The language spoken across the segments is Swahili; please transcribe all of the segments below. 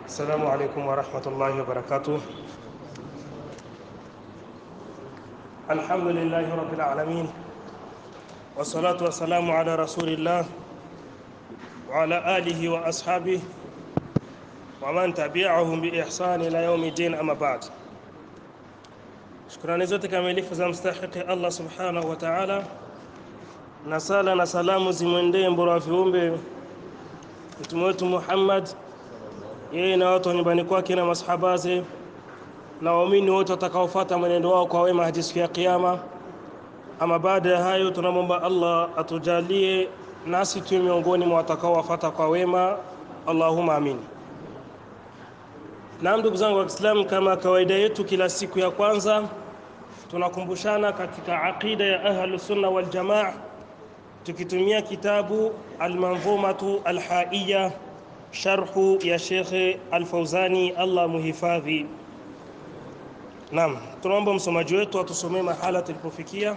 السلام عليكم ورحمة الله وبركاته الحمد لله رب العالمين والصلاة والسلام على رسول الله وعلى آله وأصحابه ومن تبعهم بإحسان إلى يوم الدين أما بعد shukrani zote kamilifu za mstahiki Allah subhanahu wa ta'ala, na sala na salamu zimwendee mbora wa viumbe mtume wetu Muhammad, yeye na watu wa nyumbani kwake na masahabaze na waumini wote watakaofuata mwenendo wao kwa wema hadi siku ya Kiyama. Ama baada ya hayo, tunamwomba Allah atujalie nasi tuwe miongoni mwa watakaowafuata kwa wema, Allahumma amin. Naam, ndugu zangu wa Kiislamu, kama kawaida yetu kila siku ya kwanza tunakumbushana katika aqida ya Ahlus Sunna wal Jamaa tukitumia kitabu Almanzumatu Alhaiya sharhu ya Shekhe Alfauzani, Allah muhifadhi. Naam, tunaomba msomaji wetu atusomee mahala tulipofikia.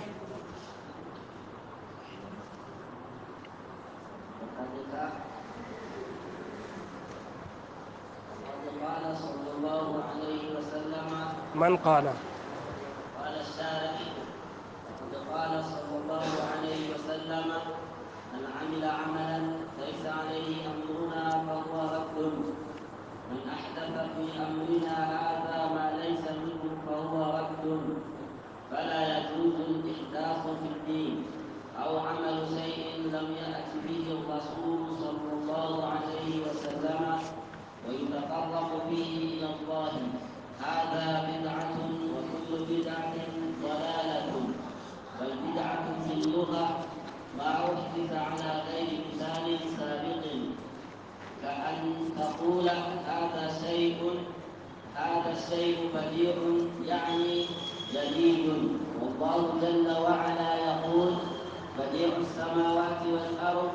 قال صلى الله عليه وسلم Man qala قال الشارع وقد قال صلى الله عليه وسلم من عمل عملا ليس عليه امرنا فهو رد من احدث في امرنا هذا ما ليس منه فهو رد فلا يجوز الاحداث في الدين او عمل شيء لم يات به الرسول صلى الله عليه وسلم ويتقرب به الى الله هذا بدعة وكل بدعة ضلالة والبدعة في اللغة ما أحدث على غير مثال سابق كأن تقول هذا شيء هذا الشيء بديع يعني جديد والله جل وعلا يقول بديع السماوات والأرض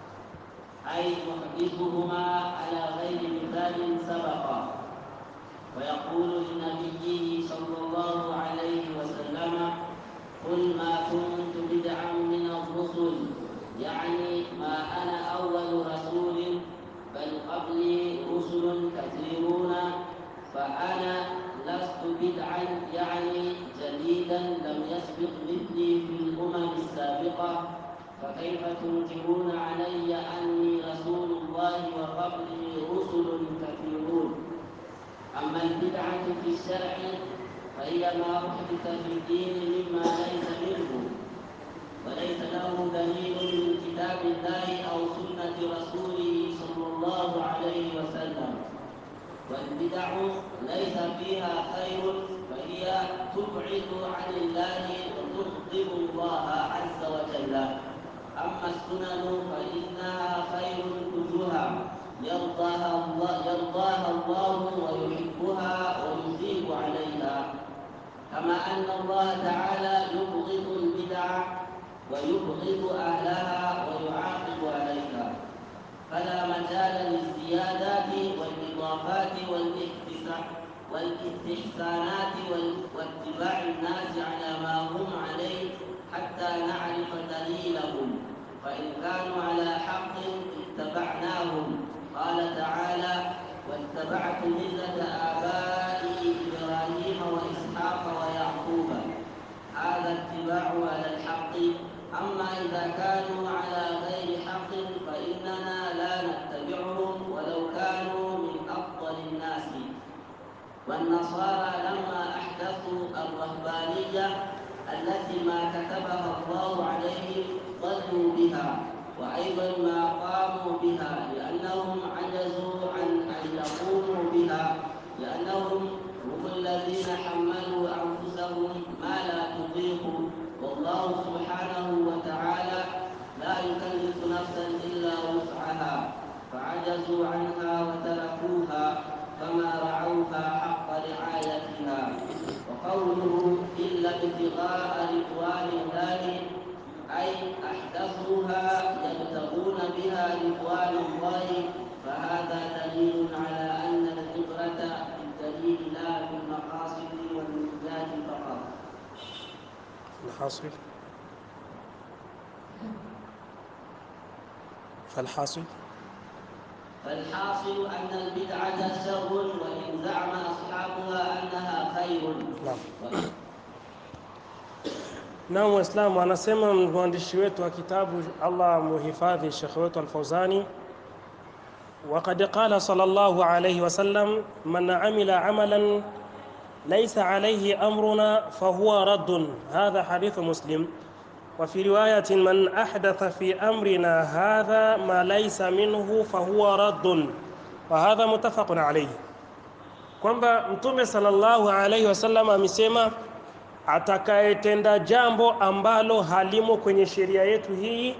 أي محدثهما على غير مثال سبق ويقول لنبيه صلى الله عليه وسلم قل ما كنت بدعا من الرسل يعني ما انا اول رسول بل قبلي رسل كثيرون فانا لست بدعا يعني جديدا لم يسبق مثلي في الامم السابقه فكيف تنكرون علي اني رسول الله وقبلي رسل كثيرون أما البدعة في الشرع فهي ما أحدث في الدين مما ليس منه وليس له دليل من كتاب الله أو سنة رسوله صلى الله عليه وسلم والبدع ليس فيها خير فهي تبعد عن الله وتغضب الله عز وجل أما السنن فإنها خير كلها يرضاها الله يرضاها الله ويحبها ويثيب عليها كما أن الله تعالى يبغض البدع ويبغض أهلها ويعاقب عليها فلا مجال للزيادات والإضافات والاستحسانات واتباع الناس على ما هم عليه حتى نعرف دليلهم فإن كانوا على حق اتبعناهم قال تعالى واتبعت ملة آبائي إبراهيم وإسحاق ويعقوب هذا اتباع على الحق أما إذا كانوا على غير حق فإننا لا نتبعهم ولو كانوا من أفضل الناس والنصارى لما أحدثوا الرهبانية التي ما كتبها الله عليهم ضلوا بها وأيضا ما قاموا بها لأنهم عجزوا عن أن يقوموا بها لأنهم هم الذين حملوا أنفسهم ما لا تطيق والله سبحانه وتعالى لا يكلف نفسا إلا وسعها فعجزوا عنها وتركوها فما رعوها حق رعايتها وقوله إلا ابتغاء رضوان الله أي أحدثوها يبتغون بها رضوان الله فهذا دليل على أن العبرة بالدليل لا بالمقاصد والنيات فقط. الحاصل فالحاصل فالحاصل أن البدعة شر وإن زعم أصحابها أنها خير Naam. Naam, Waislamu, anasema mwandishi wetu wa kitabu, Allah muhifadhi, Sheikh wetu Al-Fauzani, وقد قال صلى الله عليه وسلم من عمل عملا ليس عليه أمرنا فهو رد هذا حديث مسلم وفي رواية من أحدث في أمرنا هذا ما ليس منه فهو رد وهذا متفق عليه kwamba mtume sallallahu alaihi wasallam amesema atakayetenda jambo ambalo halimo kwenye sheria yetu hii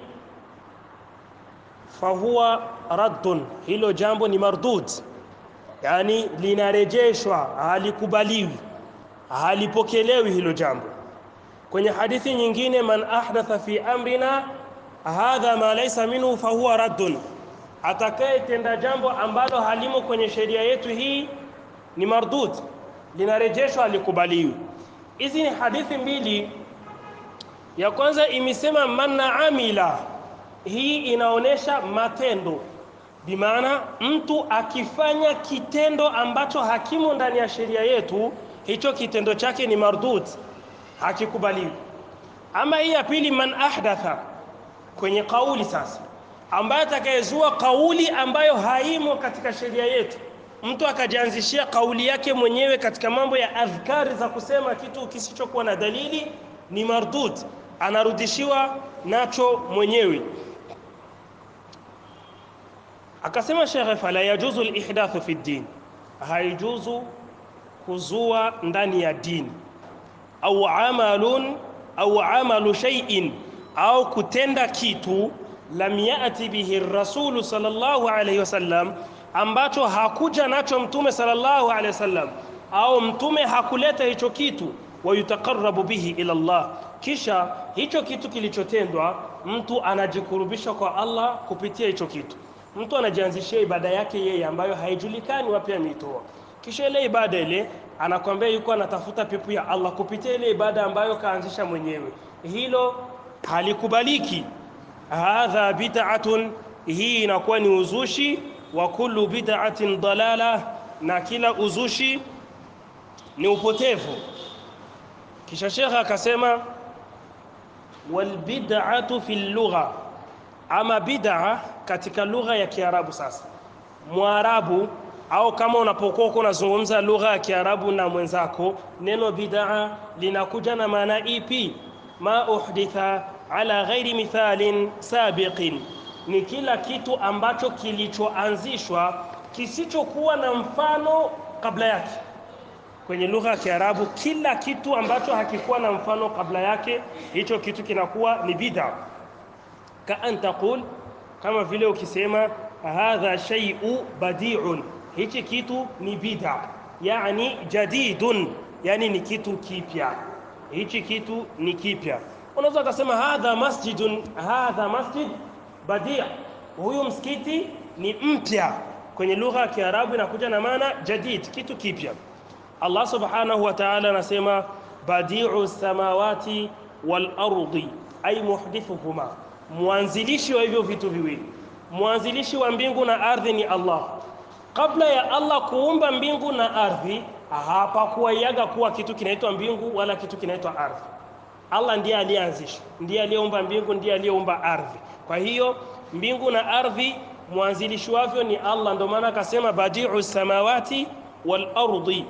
fahuwa raddun, hilo jambo ni mardud, yani linarejeshwa, halikubaliwi, halipokelewi hilo jambo. Kwenye hadithi nyingine, man ahdatha fi amrina hadha ma laysa minhu fahuwa raddun, atakayetenda jambo ambalo halimo kwenye sheria yetu hii ni mardud, linarejeshwa, halikubaliwi. Hizi ni hadithi mbili. Ya kwanza imesema man amila hii inaonyesha matendo, bimaana mtu akifanya kitendo ambacho hakimo ndani ya sheria yetu, hicho kitendo chake ni mardud, hakikubaliwi. Ama hii ya pili, man ahdatha, kwenye kauli sasa, ambaye atakayezua kauli ambayo haimo katika sheria yetu, mtu akajianzishia kauli yake mwenyewe katika mambo ya adhkari za kusema kitu kisichokuwa na dalili, ni mardud, anarudishiwa nacho mwenyewe. Akasema shekhe, fala yajuzu lihdathu fi ddin, haijuzu kuzua ndani ya dini, au amalun au amalu shay'in, au kutenda kitu lam yati bihi rasulu sallallahu alayhi wasallam, ambacho hakuja nacho mtume sallallahu alayhi wasallam, au mtume hakuleta hicho kitu, wayutaqarrabu bihi ila Allah, kisha hicho kitu kilichotendwa mtu anajikurubisha kwa Allah kupitia hicho kitu mtu anajianzishia ibada yake yeye ambayo haijulikani wapi ameitoa, kisha ile ibada ile anakwambia yuko anatafuta pepo ya Allah kupitia ile ibada ambayo kaanzisha mwenyewe. Hilo halikubaliki. Hadha bid'atun, hii inakuwa ni uzushi. Wa kullu bid'atin dalala, na kila uzushi ni upotevu. Kisha shekha akasema wal bid'atu fil lugha ama bid'a katika lugha ya Kiarabu. Sasa Mwarabu au kama unapokuwa uko unazungumza lugha ya Kiarabu na mwenzako, neno bid'a linakuja na maana ipi? ma uhditha ala ghairi mithalin sabiqin, ni kila kitu ambacho kilichoanzishwa kisichokuwa na mfano kabla yake. Kwenye lugha ya Kiarabu, kila kitu ambacho hakikuwa na mfano kabla yake, hicho kitu kinakuwa ni bid'a ka an taqul, kama vile ukisema hadha shay'u badi'un, hichi kitu ni bid'a, yani jadidun, yani ni kitu kipya, hichi kitu ni kipya. Unaweza ukasema hadha masjidun, hadha masjid badi', huyu msikiti ni mpya. Kwenye lugha ya Kiarabu inakuja na maana jadid, kitu kipya. Allah subhanahu wa ta'ala anasema badi'u samawati wal ardi, ay muhdithuhuma mwanzilishi wa hivyo vitu viwili, mwanzilishi wa mbingu na ardhi ni Allah. Kabla ya Allah kuumba mbingu na ardhi, hapakuwaiaga kuwa kitu kinaitwa mbingu wala kitu kinaitwa ardhi. Allah ndiye aliyeanzisha, ndiye aliyeumba mbingu, ndiye aliyeumba ardhi. Kwa hiyo mbingu na ardhi mwanzilishi wavyo ni Allah, ndio maana akasema badiu samawati wal ardi,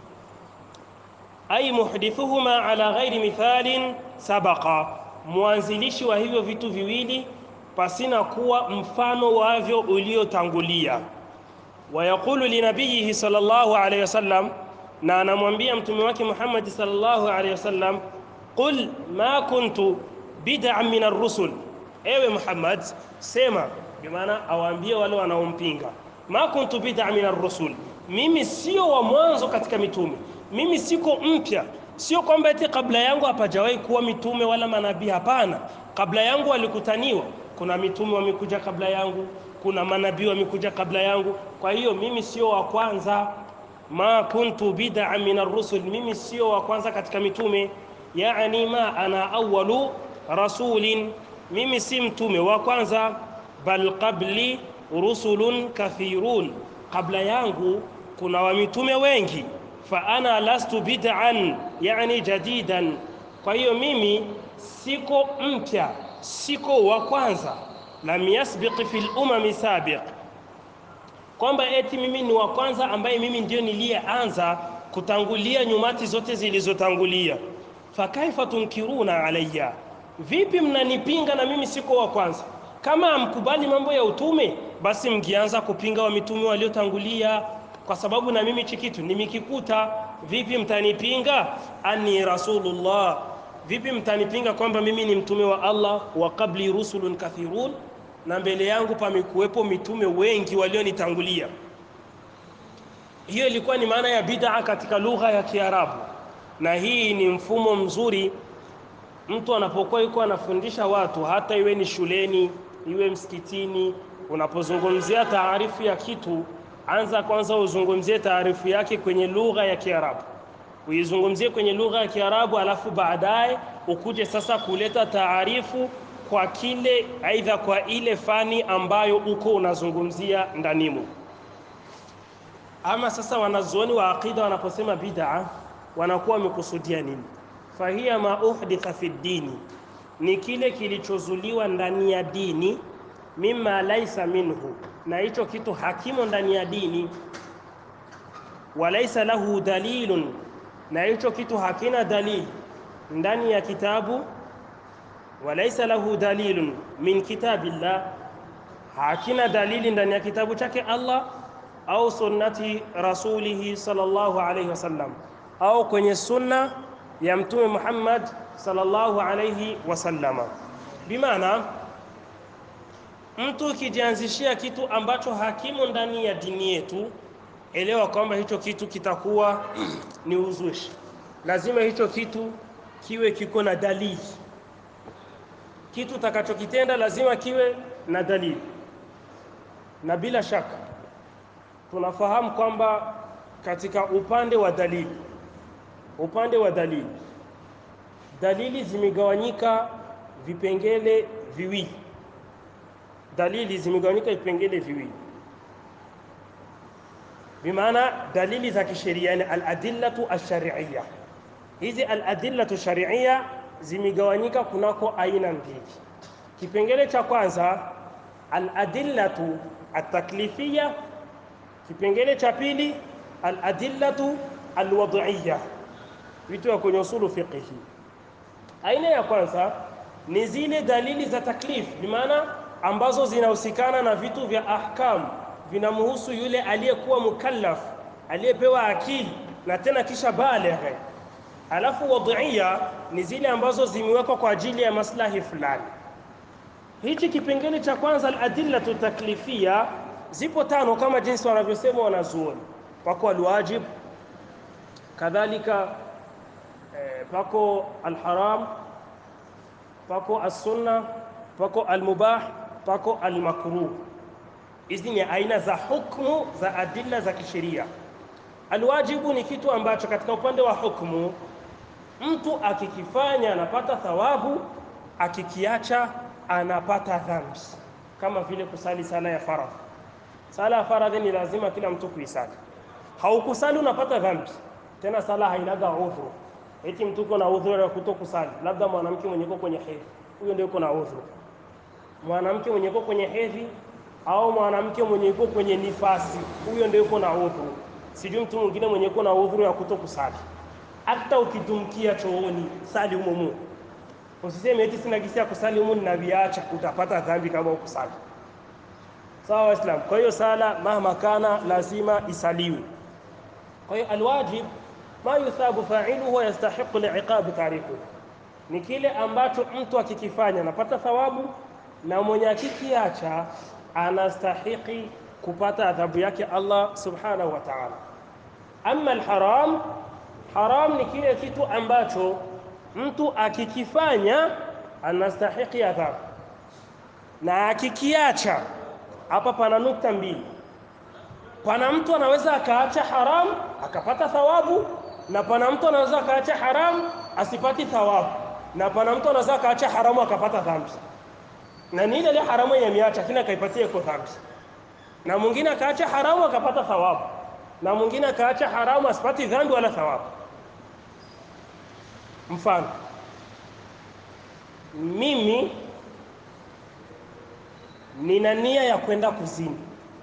ay muhdithuhuma ala ghairi mithalin sabaqa mwanzilishi wa hivyo vitu viwili pasina kuwa mfano wavyo uliotangulia. Wayaqulu linabiyihi sallallahu alayhi wasallam, na anamwambia mtume wake Muhammad sallallahu alayhi wasallam, qul ma kuntu bid'an min ar-rusul, ewe Muhammad sema, bimaana awaambie wale wanaompinga, ma kuntu bid'an min ar-rusul, mimi sio wa mwanzo katika mitume, mimi siko mpya Sio kwamba eti kabla yangu hapajawahi kuwa mitume wala manabii. Hapana, kabla yangu walikutaniwa. Kuna mitume wamekuja kabla yangu, kuna manabii wamekuja kabla yangu. Kwa hiyo mimi sio wa kwanza. ma kuntu bid'a min ar-rusul, mimi sio wa kwanza katika mitume. Yani ma ana awwalu rasulin, mimi si mtume wa kwanza. Bal qabli rusulun kathirun, kabla yangu kuna wamitume wengi. Fa ana lastu bid'an, yani jadidan. Kwa hiyo mimi siko mpya, siko wa kwanza. Lam yasbiq fil umami sabiq, kwamba eti mimi ni wa kwanza ambaye mimi ndio niliyeanza kutangulia nyumati zote zilizotangulia. Fakaifa tunkiruna alayya, vipi mnanipinga na mimi siko wa kwanza? Kama hamkubali mambo ya utume, basi mkianza kupinga wa mitume waliotangulia, kwa sababu na mimi chikitu nimekikuta. Vipi mtanipinga? Ani rasulullah, vipi mtanipinga kwamba mimi ni mtume wa Allah? Wa qabli rusulun kathirun, na mbele yangu pamekuwepo mitume wengi walionitangulia. Hiyo ilikuwa ni maana ya bid'a katika lugha ya Kiarabu, na hii ni mfumo mzuri mtu anapokuwa yuko anafundisha watu, hata iwe ni shuleni, iwe msikitini. Unapozungumzia taarifu ya kitu, anza kwanza uzungumzie taarifu yake kwenye lugha ya Kiarabu, uizungumzie kwenye lugha ya Kiarabu, alafu baadaye ukuje sasa kuleta taarifu kwa kile, aidha kwa ile fani ambayo uko unazungumzia ndanimo. Ama sasa wanazuoni wa aqida wanaposema bid'a wanakuwa wamekusudia nini? Fahiya ma uhditha fi dini, ni kile kilichozuliwa ndani ya dini. Mimma laisa minhu, na hicho kitu hakimo ndani ya dini. Walaisa lahu dalilun, na hicho kitu hakina dalili ndani ya kitabu. Walaisa lahu dalilun min kitabillah, hakina dalili ndani ya kitabu chake Allah au sunnati rasulihi sallallahu alayhi wasallam, au kwenye sunna ya Mtume Muhammad sallallahu alayhi wasallama. Bimaana, mtu ukijianzishia kitu ambacho hakimu ndani ya dini yetu, elewa kwamba hicho kitu kitakuwa ni uzushi. Lazima hicho kitu kiwe kiko na dalili. Kitu utakachokitenda lazima kiwe na dalili, na bila shaka tunafahamu kwamba katika upande wa dalili, upande wa dalili, dalili zimegawanyika vipengele viwili. Dalili zimegawanyika vipengele viwili, bimaana dalili za kisheria, yani aladillatu alshari'iyya. Hizi aladillatu shari'iyya zimegawanyika kunako aina mbili. Kipengele cha kwanza aladillatu ataklifiyya Kipengele cha pili aladillatu alwad'iyya, vitu vya kwenye usulu fiqhi. Aina ya kwanza ni zile dalili za taklif, bimaana ambazo zinahusikana na vitu vya ahkam, vinamhusu yule aliyekuwa mukallaf, aliyepewa akili na tena kisha baligh. Alafu wad'iyya ni zile ambazo zimewekwa kwa ajili ya maslahi fulani. Hichi kipengele cha kwanza aladillatu taklifiyya zipo tano kama jinsi wanavyosema wanazuoni. Pako alwajib, kadhalika eh, pako alharam, pako alsunna, pako almubah, pako almakruh. Hizi ni aina za hukmu za adilla za kisheria. Alwajibu ni kitu ambacho katika upande wa hukmu mtu akikifanya anapata thawabu, akikiacha anapata dhambi, kama vile kusali sala ya faradhi. Sala ya faradhi ni lazima kila mtu kuisali. Haukusali unapata dhambi. Tena sala hainaga udhuru. Eti mtu uko na udhuru ya kutokusali, labda mwanamke mwenye uko kwenye hedhi, huyo ndio uko na udhuru. Mwanamke mwenye uko kwenye hedhi au mwanamke mwenye uko kwenye nifasi, huyo ndio uko na udhuru. Sijui mtu mwingine mwenye uko na udhuru ya kutokusali. Hata ukidumkia chooni, sali humo humo. Usiseme eti sina gisi ya kusali humo ninaviacha, utapata dhambi kama ukusali. Sawa Waislamu. Kwa hiyo sala mahma kana lazima isaliwe. Kwa hiyo alwajib ma yuthabu fa'iluhu wa yastahiqu li'iqabi tariku, ni kile ambacho mtu akikifanya anapata thawabu na mwenye akikiacha anastahiki kupata adhabu yake Allah subhanahu wa ta'ala. Amma alharam, haram ni kile kitu ambacho mtu akikifanya anastahiki adhabu na akikiacha hapa pana nukta mbili. Pana mtu anaweza akaacha haram akapata thawabu, na pana mtu anaweza akaacha haram asipati thawabu, na pana mtu anaweza akaacha haramu akapata dhambi, na ni ile ile haramu yenye ameacha lakini akaipatia iko dhambi. na mwingine akaacha haramu akapata thawabu na mwingine akaacha haramu asipati dhambi wala thawabu mfano mimi nina nia ya kwenda kuzini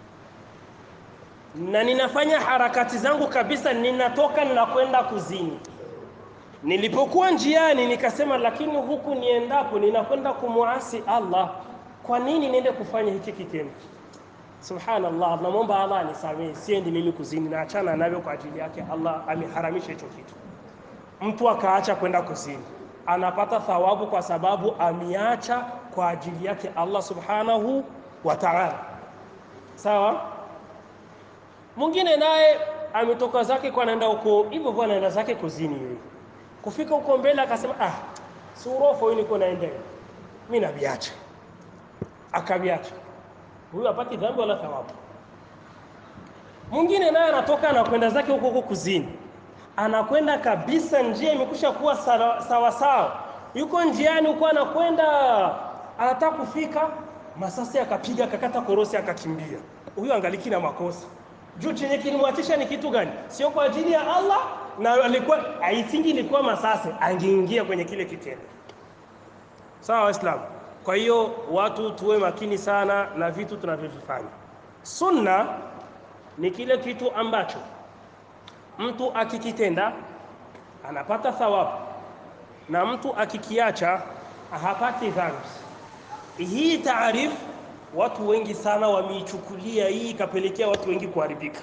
na ninafanya harakati zangu kabisa ninatoka ninakwenda kuzini nilipokuwa njiani nikasema lakini huku niendapo ninakwenda kumuasi Allah kwa nini niende kufanya hiki kitendo subhanallah namwomba Allah anisamehe siendi mimi kuzini naachana navyo kwa ajili yake Allah ameharamisha hicho kitu mtu akaacha kwenda kuzini anapata thawabu kwa sababu ameacha kwa ajili yake Allah subhanahu wa ta'ala sawa mwingine naye ametoka zake kwa anaenda huko hivyo hivyo anaenda zake kuzini yeye kufika huko mbele akasema ah si urofo hii niko naenda mimi naviacha akaviacha huyu apati dhambi wala thawabu mwingine naye anatoka anakwenda zake huko huko kuzini anakwenda kabisa njia imekusha kuwa sawa sawa, sawa. yuko njiani huko anakwenda anataka kufika masasi akapiga akakata korosi akakimbia huyu angaliki na makosa juu chenye kilimwachisha ni kitu gani sio kwa ajili ya Allah na alikuwa aisingi ilikuwa masasi angeingia kwenye kile kitendo sawa waislamu kwa hiyo watu tuwe makini sana na vitu tunavyovifanya sunna ni kile kitu ambacho mtu akikitenda anapata thawabu na mtu akikiacha hapati dhambi hii taarifu watu wengi sana wameichukulia hii ikapelekea watu wengi kuharibika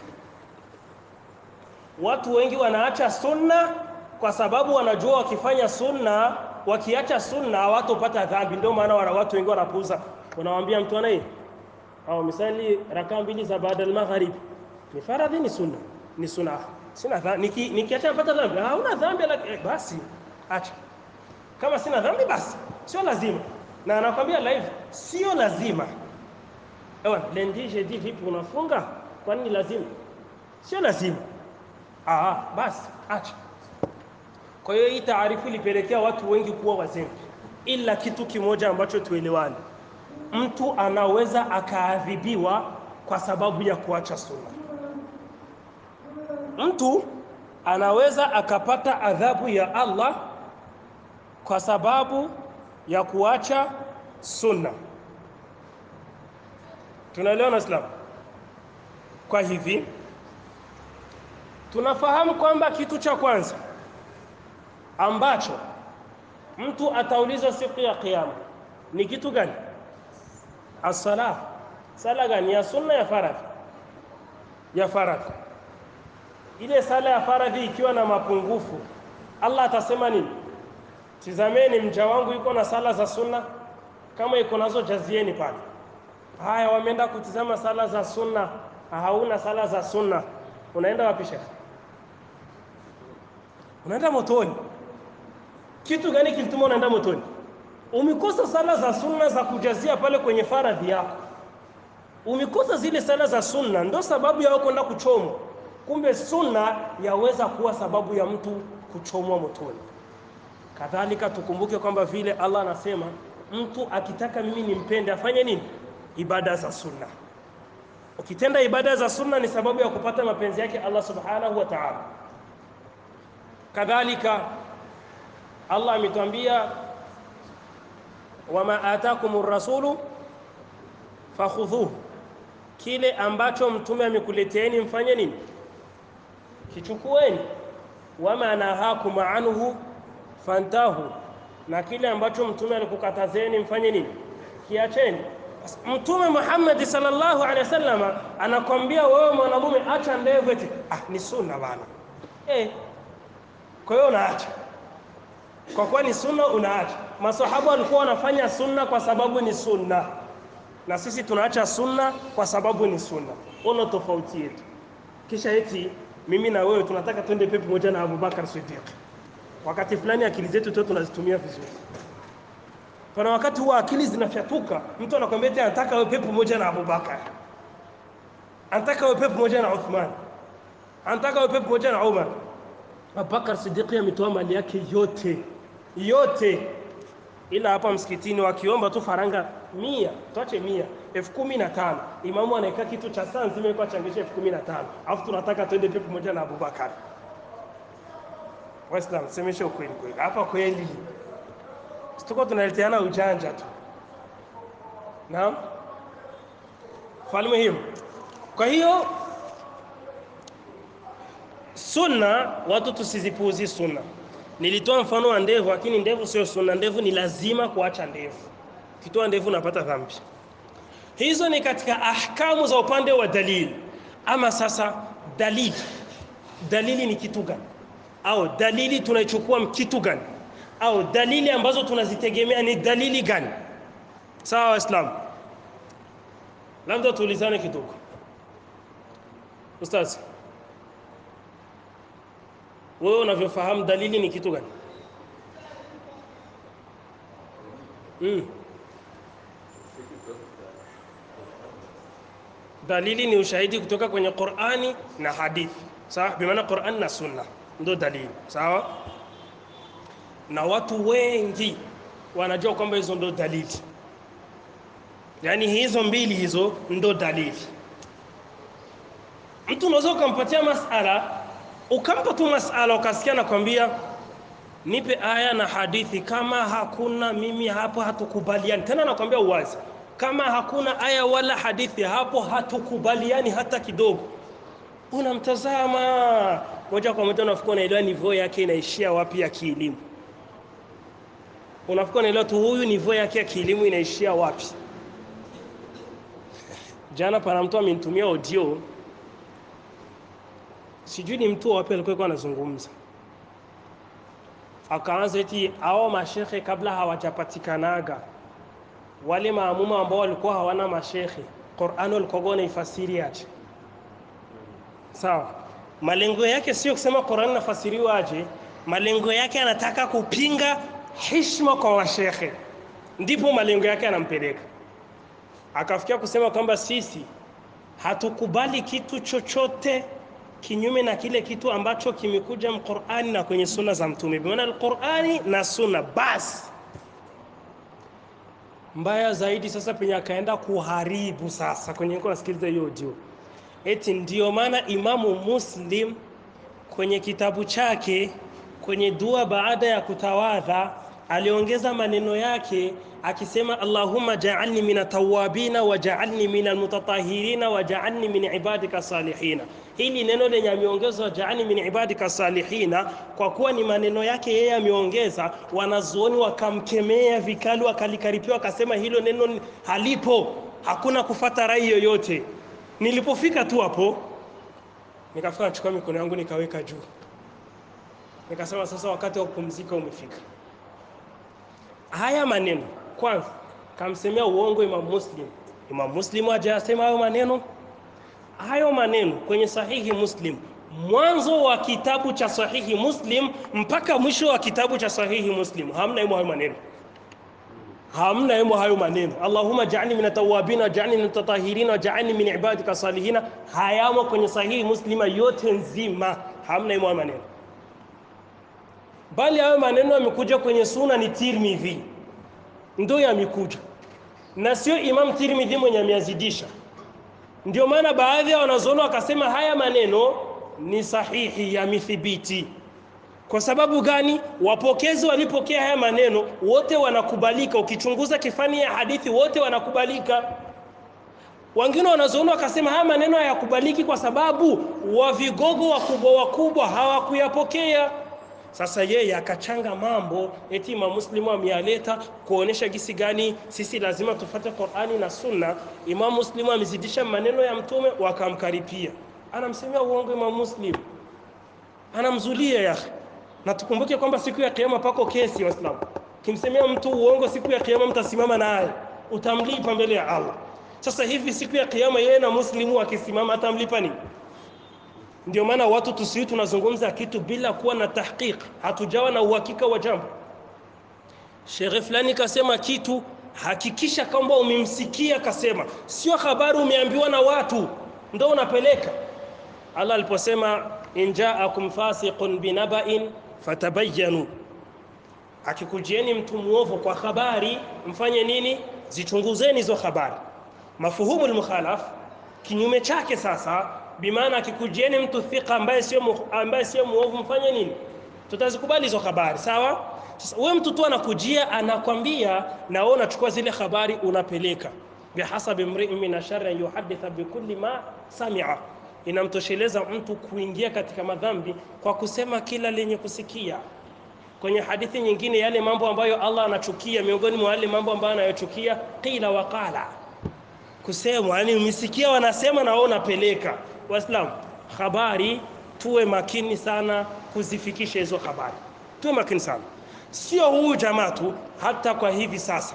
watu wengi wanaacha sunna kwa sababu wanajua wakifanya sunna wakiacha sunna hawatopata dhambi ndio maana wana watu wengi wanapuuza unamwambia mtu anaye au misali rakaa mbili za baada al-maghrib ni faradhi ni sunna ni sunna sina dhambi niki nikiacha napata dhambi hauna dhambi eh, basi acha kama sina dhambi basi sio lazima na anakwambia live sio lazima ewa lendi jeudi vipi unafunga kwa nini lazima sio lazima ah basi acha kwa hiyo hii taarifu ilipelekea watu wengi kuwa wazembe ila kitu kimoja ambacho tuelewane mtu anaweza akaadhibiwa kwa sababu ya kuacha sunna mtu anaweza akapata adhabu ya Allah kwa sababu ya kuacha sunna tunaelewa Islam kwa hivi tunafahamu kwamba kitu cha kwanza ambacho mtu ataulizwa siku ya kiyama ni kitu gani as-sala sala gani ya sunna ya faradhi ya faradhi ile sala ya faradhi ikiwa na mapungufu Allah atasema nini tizameni mja wangu yuko na sala za sunna kama iko nazo jazieni pale haya wameenda kutizama sala za sunna hauna sala za sunna unaenda wapi shekhi unaenda motoni kitu gani kilituma unaenda motoni umekosa sala za sunna za kujazia pale kwenye faradhi yako umekosa zile sala za sunna ndo sababu ya kwenda kuchomwa kumbe sunna yaweza kuwa sababu ya mtu kuchomwa motoni kadhalika tukumbuke kwamba vile Allah anasema mtu akitaka mimi nimpende afanye nini ibada za sunna ukitenda ibada za sunna ni sababu ya kupata mapenzi yake Allah subhanahu wa ta'ala kadhalika Allah ametuambia wama atakumur rasulu fakhudhuhu kile ambacho mtume amekuleteeni mfanye nini kichukueni wama nahakum anhu fantahu na kile ambacho mtume alikukatazeni mfanye nini kiacheni mtume Muhammad sallallahu alaihi wasallam anakwambia wewe mwanamume acha ndevu eti ah ni sunna bana eh kwa hiyo unaacha kwa kuwa ni sunna unaacha masahaba walikuwa wanafanya sunna kwa sababu ni sunna na sisi tunaacha sunna kwa sababu ni sunna ono tofauti yetu kisha eti mimi na wewe tunataka twende pepo moja na Abubakar Siddiq wakati fulani akili zetu tu tunazitumia vizuri pana wakati huwa akili zinafyatuka mtu anakwambia eti anataka wewe pepo moja na Abubakar anataka wewe pepo moja na Uthman anataka wewe pepo moja na Umar Abubakar Siddiq ametoa mali yake yote yote ila hapa msikitini wakiomba tu faranga mia, tuache mia, elfu kumi na tano imamu anaeka kitu cha saa nzima iko achangisha elfu kumi na tano alafu tunataka tuende pia pamoja na Abubakar. Waislamu, semesha ukweli kweli, hapa kweli tuko tunaleteana ujanja tu. Naam, falme hiyo. Kwa hiyo sunna, watu tusizipuuzi sunna. Nilitoa mfano wa ndevu, lakini ndevu sio sunna. Ndevu ni lazima kuacha ndevu. Ukitoa ndevu unapata dhambi. Hizo ni katika ahkamu za upande wa dalili. Ama sasa dalili, dalili ni kitu gani? Au dalili tunaichukua kitu gani? Au dalili ambazo tunazitegemea ni dalili gani? Sawa Waislamu, labda tuulizane kidogo. Ustaz, wewe unavyofahamu dalili ni kitu gani? Mm. Dalili ni ushahidi kutoka kwenye Qur'ani na hadithi. Sawa? Bi maana Qur'an na Sunna ndio dalili. Sawa? Na watu wengi wanajua kwamba hizo ndio dalili. Yaani hizo mbili hizo ndo dalili. Mtu unaweza ukampatia masala, ukampa tu masala ukasikia nakwambia nipe aya na hadithi, kama hakuna mimi hapo hatukubaliani. Tena nakwambia uwazi, kama hakuna aya wala hadithi hapo hatukubaliani hata kidogo. Unamtazama moja kwa moja, unafikiri unaelewa nivyo yake inaishia wapi ya kielimu. Unafikiri unaelewa tu huyu nivyo yake ya kielimu inaishia wapi. Jana pana mtu amenitumia audio, sijui ni mtu wapi alikuwa anazungumza, akaanza eti hao mashekhe kabla hawajapatikanaga wale maamuma ambao walikuwa hawana mashekhe, Qur'an walikuwa wanaifasiri aje? Sawa, malengo yake sio kusema Qur'an nafasiriwa aje, malengo yake anataka kupinga heshima kwa washekhe, ndipo malengo yake anampeleka akafikia kusema kwamba sisi hatukubali kitu chochote kinyume na kile kitu ambacho kimekuja Qur'ani na kwenye sunna za Mtume, bi maana Qur'ani na sunna basi. Mbaya zaidi sasa, penye akaenda kuharibu sasa, kwenye niko nasikiliza hiyo audio, eti ndio maana Imamu Muslim kwenye kitabu chake kwenye dua baada ya kutawadha aliongeza maneno yake akisema Allahumma ja'alni min tawabina wa ja'alni min almutatahhirina wa ja'alni min ibadika salihina. Hili neno lenye ameongezwa ja'alni min ibadika salihina, kwa kuwa ni maneno yake yeye ameongeza, wanazuoni wakamkemea vikali, wakalikaripia, wakasema hilo neno halipo, hakuna kufata rai yoyote. Nilipofika tu hapo, nikafika nachukua mikono yangu nikaweka juu, nikasema sasa wakati wa kupumzika umefika. Haya maneno kwanza kamsemea uongo Imam Muslim. Imam Muslim hajasema hayo maneno. Hayo maneno kwenye Sahihi Muslim, mwanzo wa kitabu cha Sahihi Muslim mpaka mwisho wa kitabu cha Sahihi Muslim, hamna imo hayo maneno, hamna imo hayo maneno. Allahumma ja'alni min tawabina ja'alni min tatahirina ja'alni min ibadika salihina, hayamo kwenye Sahihi Muslima yote nzima, hamna imo hayo maneno bali hayo maneno yamekuja kwenye suna ni Tirmidhi ndo yamekuja na sio Imam Tirmidhi mwenye ameazidisha. Ndio maana baadhi ya wanazuoni wakasema haya maneno ni sahihi, yamethibiti. Kwa sababu gani? Wapokezi walipokea haya maneno wote wanakubalika. Ukichunguza kifani ya hadithi wote wanakubalika. Wengine wanazuoni wakasema haya maneno hayakubaliki kwa sababu wa vigogo wakubwa wakubwa hawakuyapokea. Sasa yeye akachanga mambo eti Imam Muslim ameyaleta kuonesha gisi gani sisi lazima tufate Qur'ani na Sunna. Imam Muslim amezidisha maneno ya Mtume, wakamkaripia, anamsemea uongo Imam Muslim, anamzulia ya na tukumbuke kwamba siku ya Kiyama pako kesi. Waislamu, kimsemea mtu uongo siku ya Kiyama mtasimama naye, utamlipa mbele ya Allah. Sasa hivi siku ya Kiyama yeye na Muslimu akisimama atamlipa nini? Ndio maana watu tusiwi tunazungumza kitu bila kuwa na tahqiq, hatujawa na uhakika wa jambo. Sheikh fulani kasema kitu, hakikisha kwamba umemsikia kasema, sio habari umeambiwa na watu ndo unapeleka. Allah aliposema in ja'akum fasiqun binaba'in fatabayyanu, akikujieni mtu muovu kwa habari mfanye nini zichunguzeni hizo habari mafuhumu almukhalaf kinyume chake sasa bimaana akikujieni mtu thika ambaye sio mu- ambaye sio muovu mfanye nini tutazikubali hizo habari sawa sasa wewe mtu tu anakujia anakwambia na wewe unachukua zile habari unapeleka bihasabi mri'in min asharri an yuhadditha bikulli ma sami'a inamtosheleza mtu kuingia katika madhambi kwa kusema kila lenye kusikia kwenye hadithi nyingine yale mambo ambayo Allah anachukia miongoni mwa yale mambo ambayo anayochukia qila wa qala kusemwa yani umesikia wanasema na wewe unapeleka waislamu habari tuwe makini sana kuzifikisha hizo habari tuwe makini sana sio huu jamaa tu hata kwa hivi sasa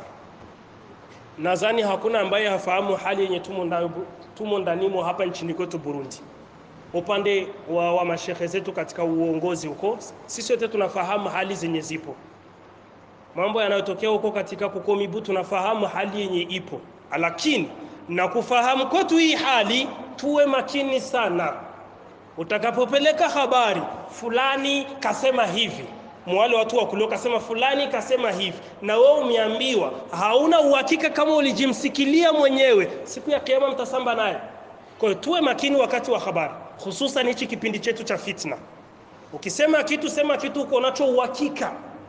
nadhani hakuna ambaye hafahamu hali yenye tumo ndani tumo ndanimo hapa nchini kwetu Burundi upande wa, wa mashehe zetu katika uongozi huko sisi wote tunafahamu hali zenye zipo mambo yanayotokea huko katika kukomibu tunafahamu hali yenye ipo lakini na kufahamu kwetu hii hali tuwe makini sana utakapopeleka habari fulani kasema hivi mwale watu wa kulio kasema fulani kasema hivi na wewe umeambiwa hauna uhakika kama ulijimsikilia mwenyewe siku ya kiyama mtasamba naye kwa hiyo tuwe makini wakati wa habari hususan hichi kipindi chetu cha fitna ukisema kitu sema kitu uko nacho uhakika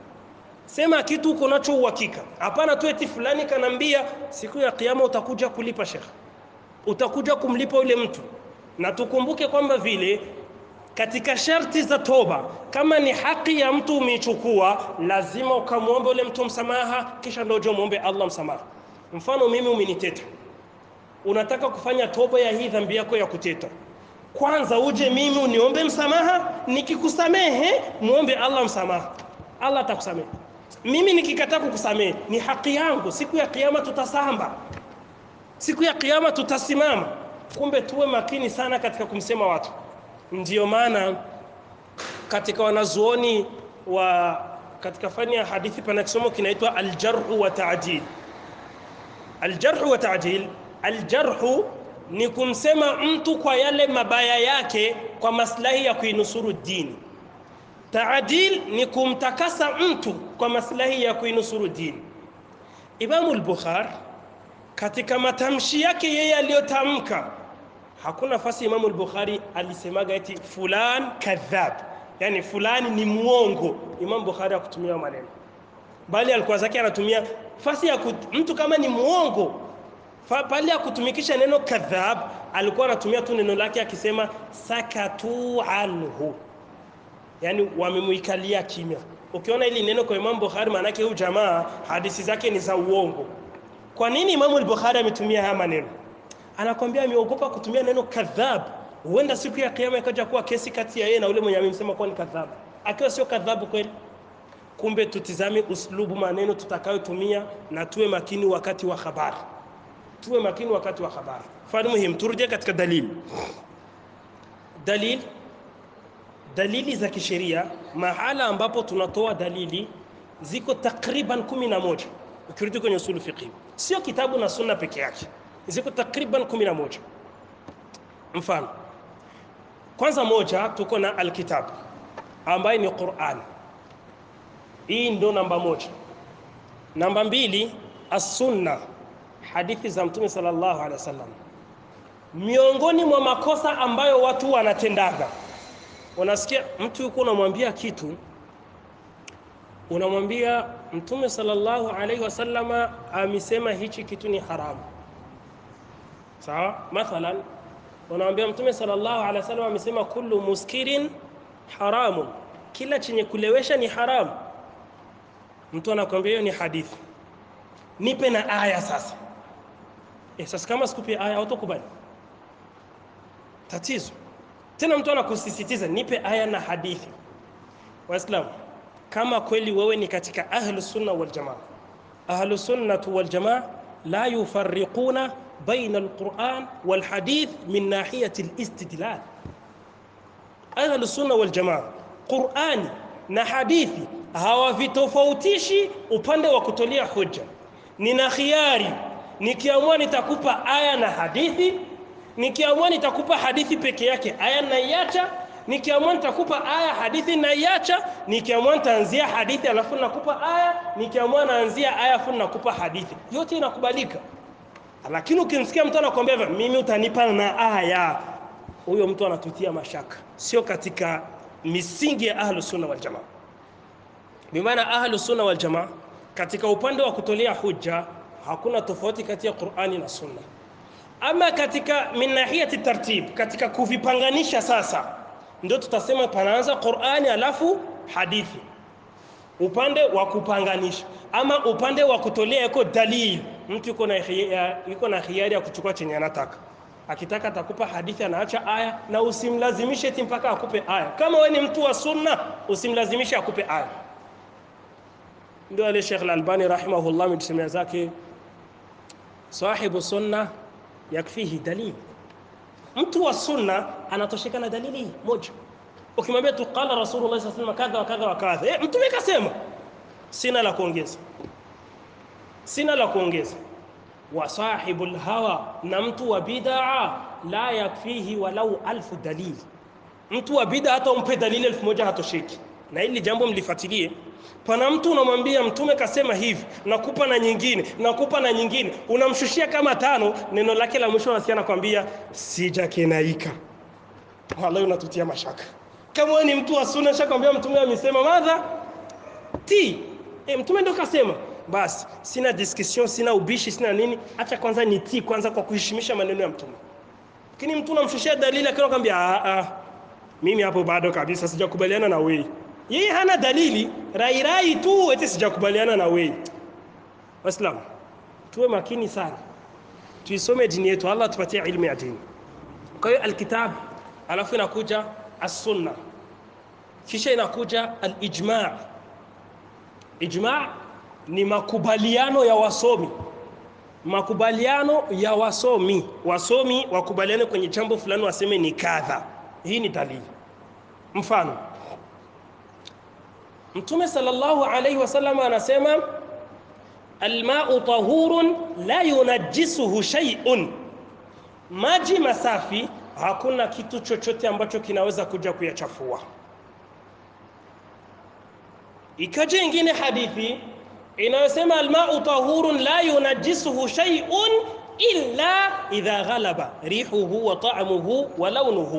sema kitu uko nacho uhakika hapana tu eti fulani kanambia siku ya kiyama utakuja kulipa shekhe utakuja kumlipa yule mtu na tukumbuke kwamba vile katika sharti za toba kama ni haki ya mtu umeichukua lazima ukamwombe ule mtu msamaha kisha ndio uje muombe Allah msamaha mfano mimi umeniteta unataka kufanya toba ya hii dhambi yako ya kuteta kwanza uje mimi uniombe msamaha nikikusamehe muombe Allah msamaha Allah atakusamehe mimi nikikataa kukusamehe ni haki yangu siku ya kiyama tutasamba siku ya kiyama tutasimama kumbe tuwe makini sana katika kumsema watu ndiyo maana katika wanazuoni wa katika fani ya hadithi pana kisomo kinaitwa aljarhu wa taadil aljarhu wa taadil aljarhu ni kumsema mtu kwa yale mabaya yake kwa maslahi ya kuinusuru dini taadil ni kumtakasa mtu kwa maslahi ya kuinusuru dini imamu al-bukhari katika matamshi yake yeye aliyotamka hakuna nafasi Imamu al-Bukhari alisemaga eti fulan kadhab, yani fulani ni muongo. Imam Bukhari hakutumia maneno, bali alikuwa zake anatumia fasi ya kut, mtu kama ni muongo fa- pale ya kutumikisha neno kadhab, alikuwa anatumia tu neno lake akisema sakatu anhu, yani wamemuikalia kimya. Ukiona hili neno kwa Imam Bukhari, maana yake huyu jamaa hadithi zake ni za uongo. Kwa nini Imamu al-Bukhari ametumia haya maneno? anakwambia ameogopa kutumia neno kadhab huenda siku ya kiyama ikaja kuwa kesi kati ya yeye na ule mwenye amemsema kuwa ni kadhabu akiwa sio kadhabu kweli kumbe tutizame uslubu maneno tutakayotumia na tuwe makini wakati wa habari tuwe makini wakati wa habari mfano muhimu turejee katika dalili dalili dalili za kisheria mahala ambapo tunatoa dalili ziko takriban kumi na moja ukirudi kwenye usulu fiqhi sio kitabu na sunna peke yake ziko takriban 11 mfano kwanza moja tuko na alkitab ambaye ni Qur'an hii ndo namba moja namba mbili as-sunna hadithi za mtume sallallahu alaihi wasallam miongoni mwa makosa ambayo watu wanatendaga unasikia mtu yuko unamwambia kitu unamwambia mtume sallallahu alaihi wasallama amesema hichi kitu ni haramu sawa mathalan unamwambia mtume sallallahu alaihi wasallam amesema kullu muskirin haramun kila chenye kulewesha ni haramu mtu anakwambia hiyo ni hadithi nipe na aya sasa eh, sasa kama sikupi aya hautakubali tatizo tena mtu anakusisitiza nipe aya na hadithi waislamu kama kweli wewe ni katika ahlu sunna wal jamaa ahlu sunnatu wal jamaa la yufarriquna baina alquran wal hadith min nahiyati alistidlal ahlu sunna wal jamaa qurani na hadithi hawavitofautishi upande wa kutolea hoja nina khiari nikiamua nitakupa aya na hadithi nikiamua nitakupa hadithi peke yake aya naiacha nikiamua nitakupa aya hadithi naiacha nikiamua nitaanzia hadithi alafu nakupa aya nikiamua naanzia aya alafu nakupa hadithi yote inakubalika lakini ukimsikia mtu anakuambia hivyo mimi utanipa na aya huyo mtu anatutia mashaka sio katika misingi ya ahlu sunna wal jamaa bimaana ahlu sunna wal jamaa katika upande wa kutolea hujja hakuna tofauti kati ya Qur'ani na sunna ama katika min nahiyati tartib katika kuvipanganisha sasa ndio tutasema panaanza Qur'ani alafu hadithi upande wa kupanganisha ama upande wa kutolea yuko dalili mtu yuko na yuko na hiari ya kuchukua chenye anataka akitaka atakupa hadithi anaacha aya na usimlazimishe eti mpaka akupe aya kama wewe ni mtu wa sunna usimlazimishe akupe aya ndio ale Sheikh Al-Albani rahimahullah mtusemea zake sahibu sunna yakfihi dalili mtu wa sunna anatosheka na dalili moja ukimwambia tu qala rasulullah sallallahu alaihi wasallam kadha wa kadha wa kadha eh mtume kasema sina la kuongeza sina la kuongeza wa sahibul hawa na mtu wa bid'a la yakfihi walau alfu dalili mtu wa bid'a hata umpe dalili elfu moja hatosheki na hili jambo mlifuatilie pana mtu unamwambia mtume kasema hivi nakupa na nyingine nakupa na nyingine unamshushia kama tano neno lake la mwisho nasikia nakwambia sijakenaika wallahi unatutia mashaka kama wewe ni mtu wa sunna shakwambia mtume amesema madha ti e, mtume ndio kasema basi sina discussion sina ubishi sina nini acha kwanza ni ti kwanza kwa kuheshimisha maneno ya mtume lakini mtu unamshushia dalili akiwa kwambia a a mimi hapo bado kabisa sijakubaliana na wewe yeye hana dalili rai rai tu eti sijakubaliana na wewe waislamu tuwe makini sana tuisome dini yetu Allah tupatie ilmu ya dini kwa hiyo alkitab alafu inakuja as-sunna kisha inakuja al-ijma' ijma' ni makubaliano ya wasomi makubaliano ya wasomi wasomi wakubaliane kwenye jambo fulani waseme ni kadha hii ni dalili mfano Mtume sallallahu alayhi wasallam anasema alma'u tahurun la yunajjisuhu shay'un, maji masafi hakuna kitu chochote ambacho kinaweza kuja kuyachafua. Ikaja ingine hadithi inayosema alma'u tahurun la yunajjisuhu shay'un illa idha ghalaba rihuhu wa ta'muhu wa launuhu,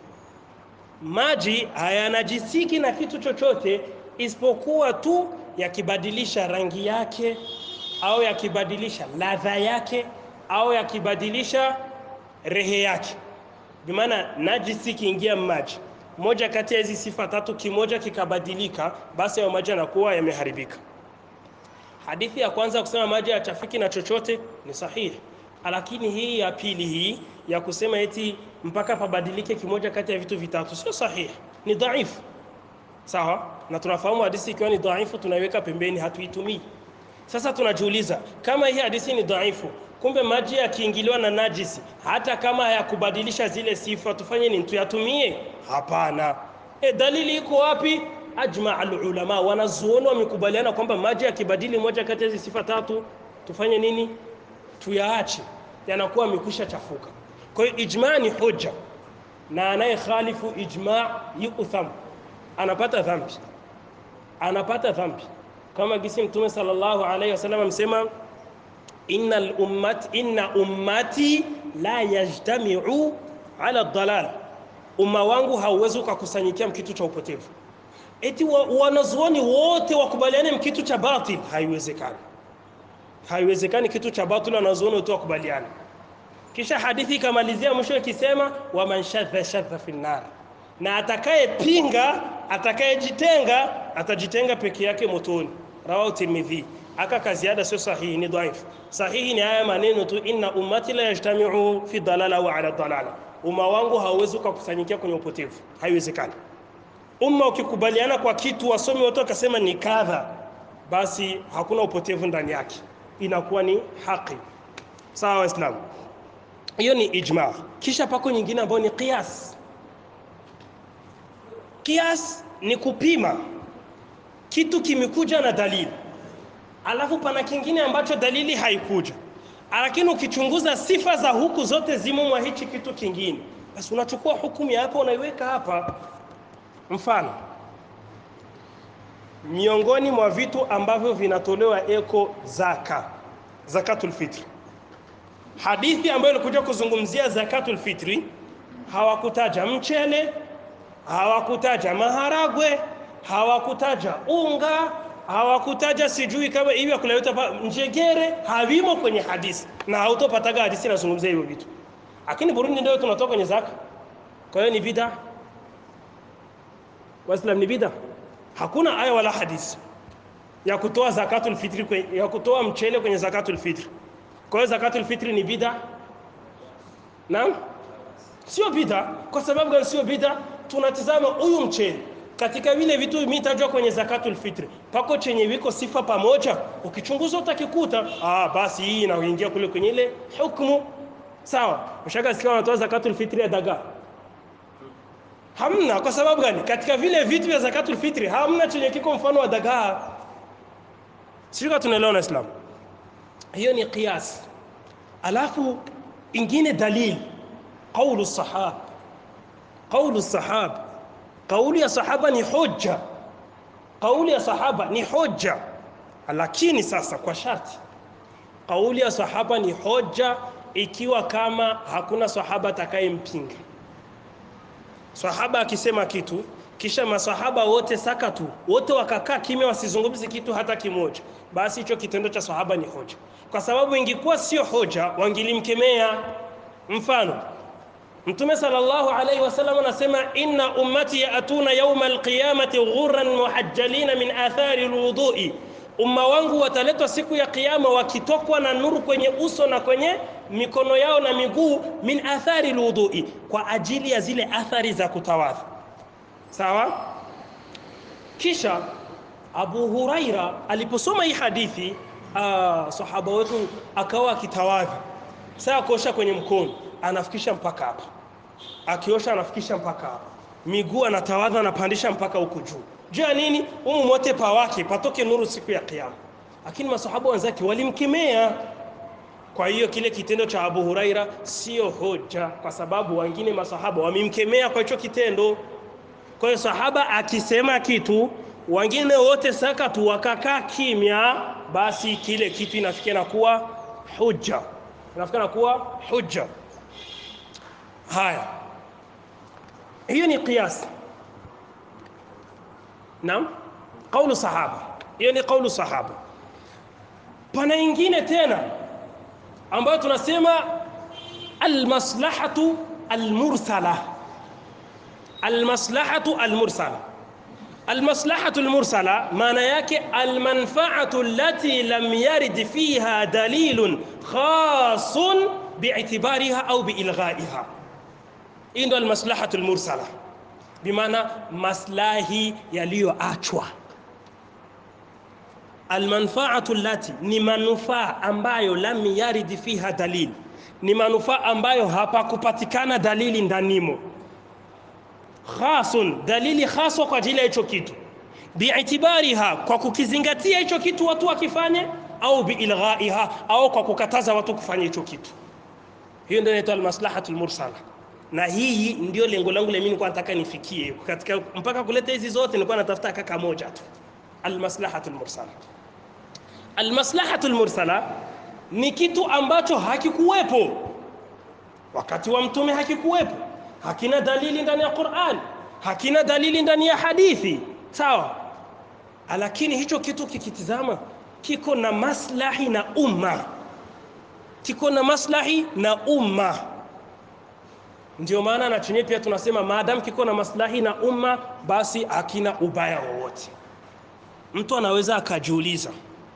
maji hayanajisiki na kitu chochote isipokuwa tu yakibadilisha rangi yake au yakibadilisha ladha yake au yakibadilisha rehe yake. Bimaana najisi kiingia maji, moja kati ya hizi sifa tatu, kimoja kikabadilika, basi hayo maji yanakuwa yameharibika. Hadithi ya kwanza kusema maji hayachafiki na chochote ni sahihi, lakini hii ya pili hii ya kusema eti mpaka pabadilike kimoja kati ya vitu vitatu sio sahihi, ni dhaifu. Sawa? Na tunafahamu hadithi ikiwa ni dhaifu tunaiweka pembeni, hatuitumii. Sasa tunajiuliza kama hii hadithi ni dhaifu, kumbe maji yakiingiliwa na najisi, hata kama hayakubadilisha zile sifa, tufanye nini? Tuyatumie? Hapana. E, dalili iko wapi? Ajma alulama, wanazuoni wamekubaliana kwamba maji yakibadili moja kati ya hizi sifa tatu, tufanye nini? Tuyaache, yanakuwa yamekwisha chafuka. Kwa hiyo ijma ni hoja, na anaye khalifu ijma yutham anapata dhambi anapata dhambi kama gisi mtume sallallahu alaihi wasallam amsema innal ummat inna ummati la yajtami'u ala dalal umma wangu hauwezi ukakusanyikia mkitu cha upotevu eti wa, wanazuoni wote wakubaliane mkitu cha batil haiwezekani haiwezekani kitu cha batil wanazuoni wote wakubaliane kisha hadithi ikamalizia mwisho ikisema waman shadha shadha fi nar na atakayepinga atakayejitenga atajitenga peke yake motoni rawahu tirmidhi aka kaziada sio sahihi ni dhaifu sahihi ni haya maneno tu inna ummati la yajtami'u fi dalala wa ala dalala umma wangu hauwezi kukusanyikia kwenye upotevu haiwezekani umma ukikubaliana kwa kitu wasomi wote wakasema ni kadha basi hakuna upotevu ndani yake inakuwa ni haki sawa waislamu hiyo ni ijma kisha pako nyingine ambayo ni qiyas qiyas ni kupima kitu kimekuja na dalili alafu pana kingine ambacho dalili haikuja lakini ukichunguza sifa za huku zote zimo mwa hichi kitu kingine basi unachukua hukumu ya hapa unaiweka hapa Mfano, miongoni mwa vitu ambavyo vinatolewa eko zaka, zakatul fitri. Hadithi ambayo ilikuja kuzungumzia zakatul fitri hawakutaja mchele, hawakutaja maharagwe, hawakutaja unga, hawakutaja sijui kama hivi ya kuleta pa njegere, havimo kwenye hadithi na hautopataga hadithi inazungumzia hivyo vitu. Lakini Burundi ndio tunatoka kwenye zaka, kwa hiyo ni bid'a. Waislamu ni bid'a. Hakuna aya wala hadithi ya kutoa zakatul fitri kwe, ya kutoa mchele kwenye zakatul fitri. Kwa hiyo zakatul fitri ni bid'a. Naam? Sio bid'a. Kwa sababu gani sio bid'a? Tunatizama huyu mchele katika vile vitu mitajwa kwenye zakatul fitri, pako chenye viko sifa pamoja, ukichunguza utakikuta, ah, basi hii inaingia kule kwenye ile hukumu. Sawa, mshaka sikia wanatoa zakatul fitri ya dagaa Hamna. Kwa sababu gani? Katika vile vitu vya zakatul fitri hamna chenye kiko mfano wa dagaa. Sio tunaelewa na Islam. Hiyo ni qiyas. Alafu ingine dalili qaulu sahaba. Qaulu sahaba. Kauli ya sahaba ni hoja. Kauli ya sahaba ni hoja. Lakini sasa kwa sharti. Kauli ya sahaba ni hoja ikiwa kama hakuna sahaba atakayempinga. Sahaba akisema kitu kisha masahaba wote sakatu, wote wakakaa kimya, wasizungumzi kitu hata kimoja, basi hicho kitendo cha sahaba ni hoja, kwa sababu ingekuwa sio hoja wangilimkemea. Mfano, Mtume sallallahu alaihi wasallam anasema inna ummati yatuna yauma alqiyamati ghurran muhajjalina min athari alwudui, umma wangu wataletwa siku ya kiyama wakitokwa na nuru kwenye uso na kwenye mikono yao na miguu, min athari alwudui, kwa ajili ya zile athari za kutawadha. Sawa. Kisha Abu Huraira aliposoma hii hadithi, aa, sahaba wetu akawa akitawadha, saa kuosha kwenye mkono anafikisha mpaka hapa, akiosha anafikisha mpaka hapa, miguu anatawadha anapandisha mpaka huku juu. Juu ya nini? Umu mote pa wake patoke nuru siku ya Kiyama. Lakini masahaba wenzake walimkemea. Kwa hiyo kile kitendo cha Abu Huraira sio hoja, kwa sababu wengine masahaba wamemkemea kwa hicho kitendo. Kwa hiyo sahaba akisema kitu, wengine wote sakatu wakakaa kimya, basi kile kitu inafikia na kuwa hujja, inafikia na kuwa hujja. Haya, hiyo ni qiyas. Naam, kaulu sahaba, hiyo ni kaulu sahaba. Pana ingine tena ambayo tunasema almaslahatu almursala almaslahatu almursala. Almaslahatu almursala maana yake almanfaatu allati lam yarid fiha dalilun khasun bi'tibariha au biilghaiha. Hii ndo almaslahatu almursala, bimaana maslahi yaliyoachwa. Almanfaatu allati ni manufaa ambayo lam yarid fiha dalil, ni manufaa ambayo hapakupatikana dalili ndanimo khasun, dalili khaswa kwa ajili ya hicho kitu, biitibariha, kwa kukizingatia hicho kitu watu wakifanye, au biilghaiha, au kwa kukataza watu kufanya hicho kitu. Hiyo ndio inaitwa almaslahatu almursala, na hii ndio lengo langu mimi, nilikuwa nataka nifikie katika mpaka kuleta hizi zote, nilikuwa natafuta kaka moja tu, almaslahatu almursala. Almaslahatu almursala ni kitu ambacho hakikuwepo wakati wa mtume, hakikuwepo hakina dalili ndani ya Qur'an, hakina dalili ndani ya hadithi, sawa. Lakini hicho kitu kikitizama, kiko na maslahi na umma, kiko na maslahi na umma. Ndio maana na chenye pia tunasema maadamu kiko na maslahi na umma, basi hakina ubaya wowote. Mtu anaweza akajiuliza,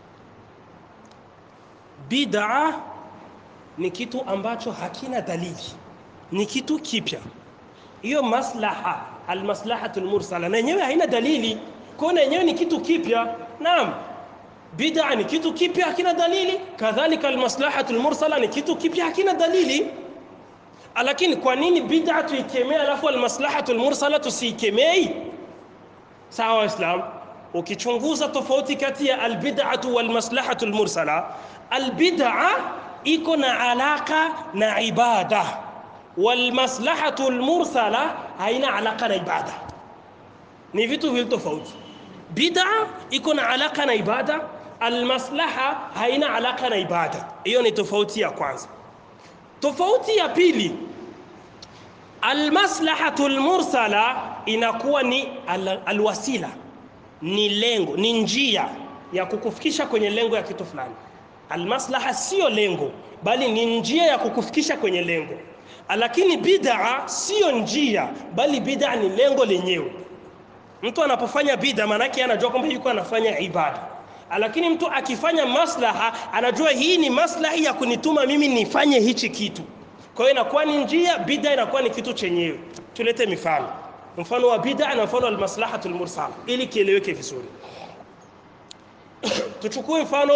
bid'a ni kitu ambacho hakina dalili ni kitu kipya. Hiyo maslaha almaslahatu almursala na yenyewe haina dalili, kwa na yenyewe ni kitu kipya. Naam, bid'a ni kitu kipya hakina dalili, kadhalika almaslahatu almursala ni kitu kipya hakina dalili. Lakini kwa nini bid'a tuikemee alafu almaslahatu almursala tusiikemei? Sawa Waislam, ukichunguza tofauti kati ya albid'atu walmaslahatu almursala, albid'a iko na alaka na ibada walmaslahatu almursala haina alaka na ibada. ni vitu vili tofauti bid'a iko na alaka na ibada almaslaha haina alaka na ibada hiyo ni tofauti ya kwanza tofauti ya pili almaslahatu lmursala inakuwa ni al, alwasila ni lengo ni njia ya kukufikisha kwenye lengo ya kitu fulani almaslaha sio lengo bali ni njia ya kukufikisha kwenye lengo lakini bid'a sio njia bali bid'a ni lengo lenyewe mtu anapofanya bid'a maanake anajua kwamba yuko anafanya ibada lakini mtu akifanya maslaha anajua hii ni maslahi ya kunituma mimi nifanye hichi kitu kwa hiyo inakuwa ni njia bid'a inakuwa ni kitu chenyewe tulete mifano mfano wa bid'a na mfano wa almaslahatu lmursala ili kieleweke vizuri tuchukue mfano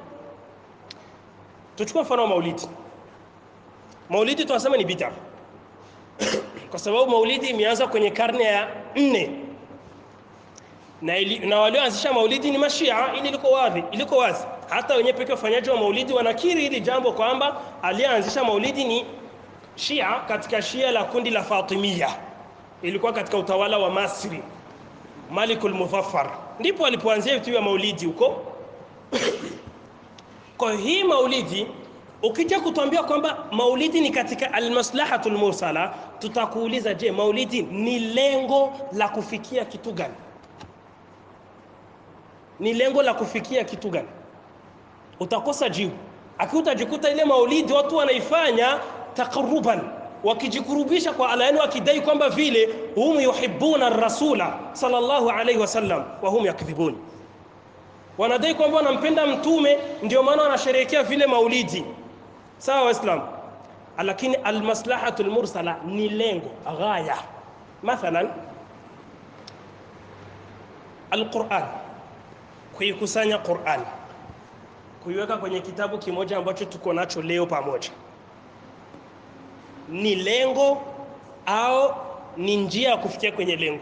tuchukue mfano wa maulidi maulidi tunasema ni bid'a kwa sababu maulidi imeanza kwenye karne ya nne na, ili, na walioanzisha maulidi ni mashia ili liko wazi iliko wazi hata wenyewe pekee wafanyaji wa maulidi wanakiri hili jambo kwamba aliyeanzisha maulidi ni shia katika shia la kundi la fatimia ilikuwa katika utawala wa masri malikul muzaffar ndipo alipoanzia vitu vya maulidi huko kwa hii maulidi ukija kutuambia kwamba maulidi ni katika almaslahatul mursala tutakuuliza je maulidi ni lengo la kufikia kitu gani ni lengo la kufikia kitu gani utakosa jibu akiwa utajikuta ile maulidi watu wanaifanya taqarruban wakijikurubisha kwa Allah yani wakidai kwamba vile hum yuhibbuna rasula sallallahu alayhi wasallam wa hum yakdhibun wanadai kwamba wanampenda mtume ndio maana wanasherehekea vile maulidi sawa waislamu lakini almaslahatu almursala ni lengo ghaya mathalan alquran kuikusanya Qur'an kuiweka kwenye kitabu kimoja ambacho tuko nacho leo pamoja ni lengo au ni njia ya kufikia kwenye lengo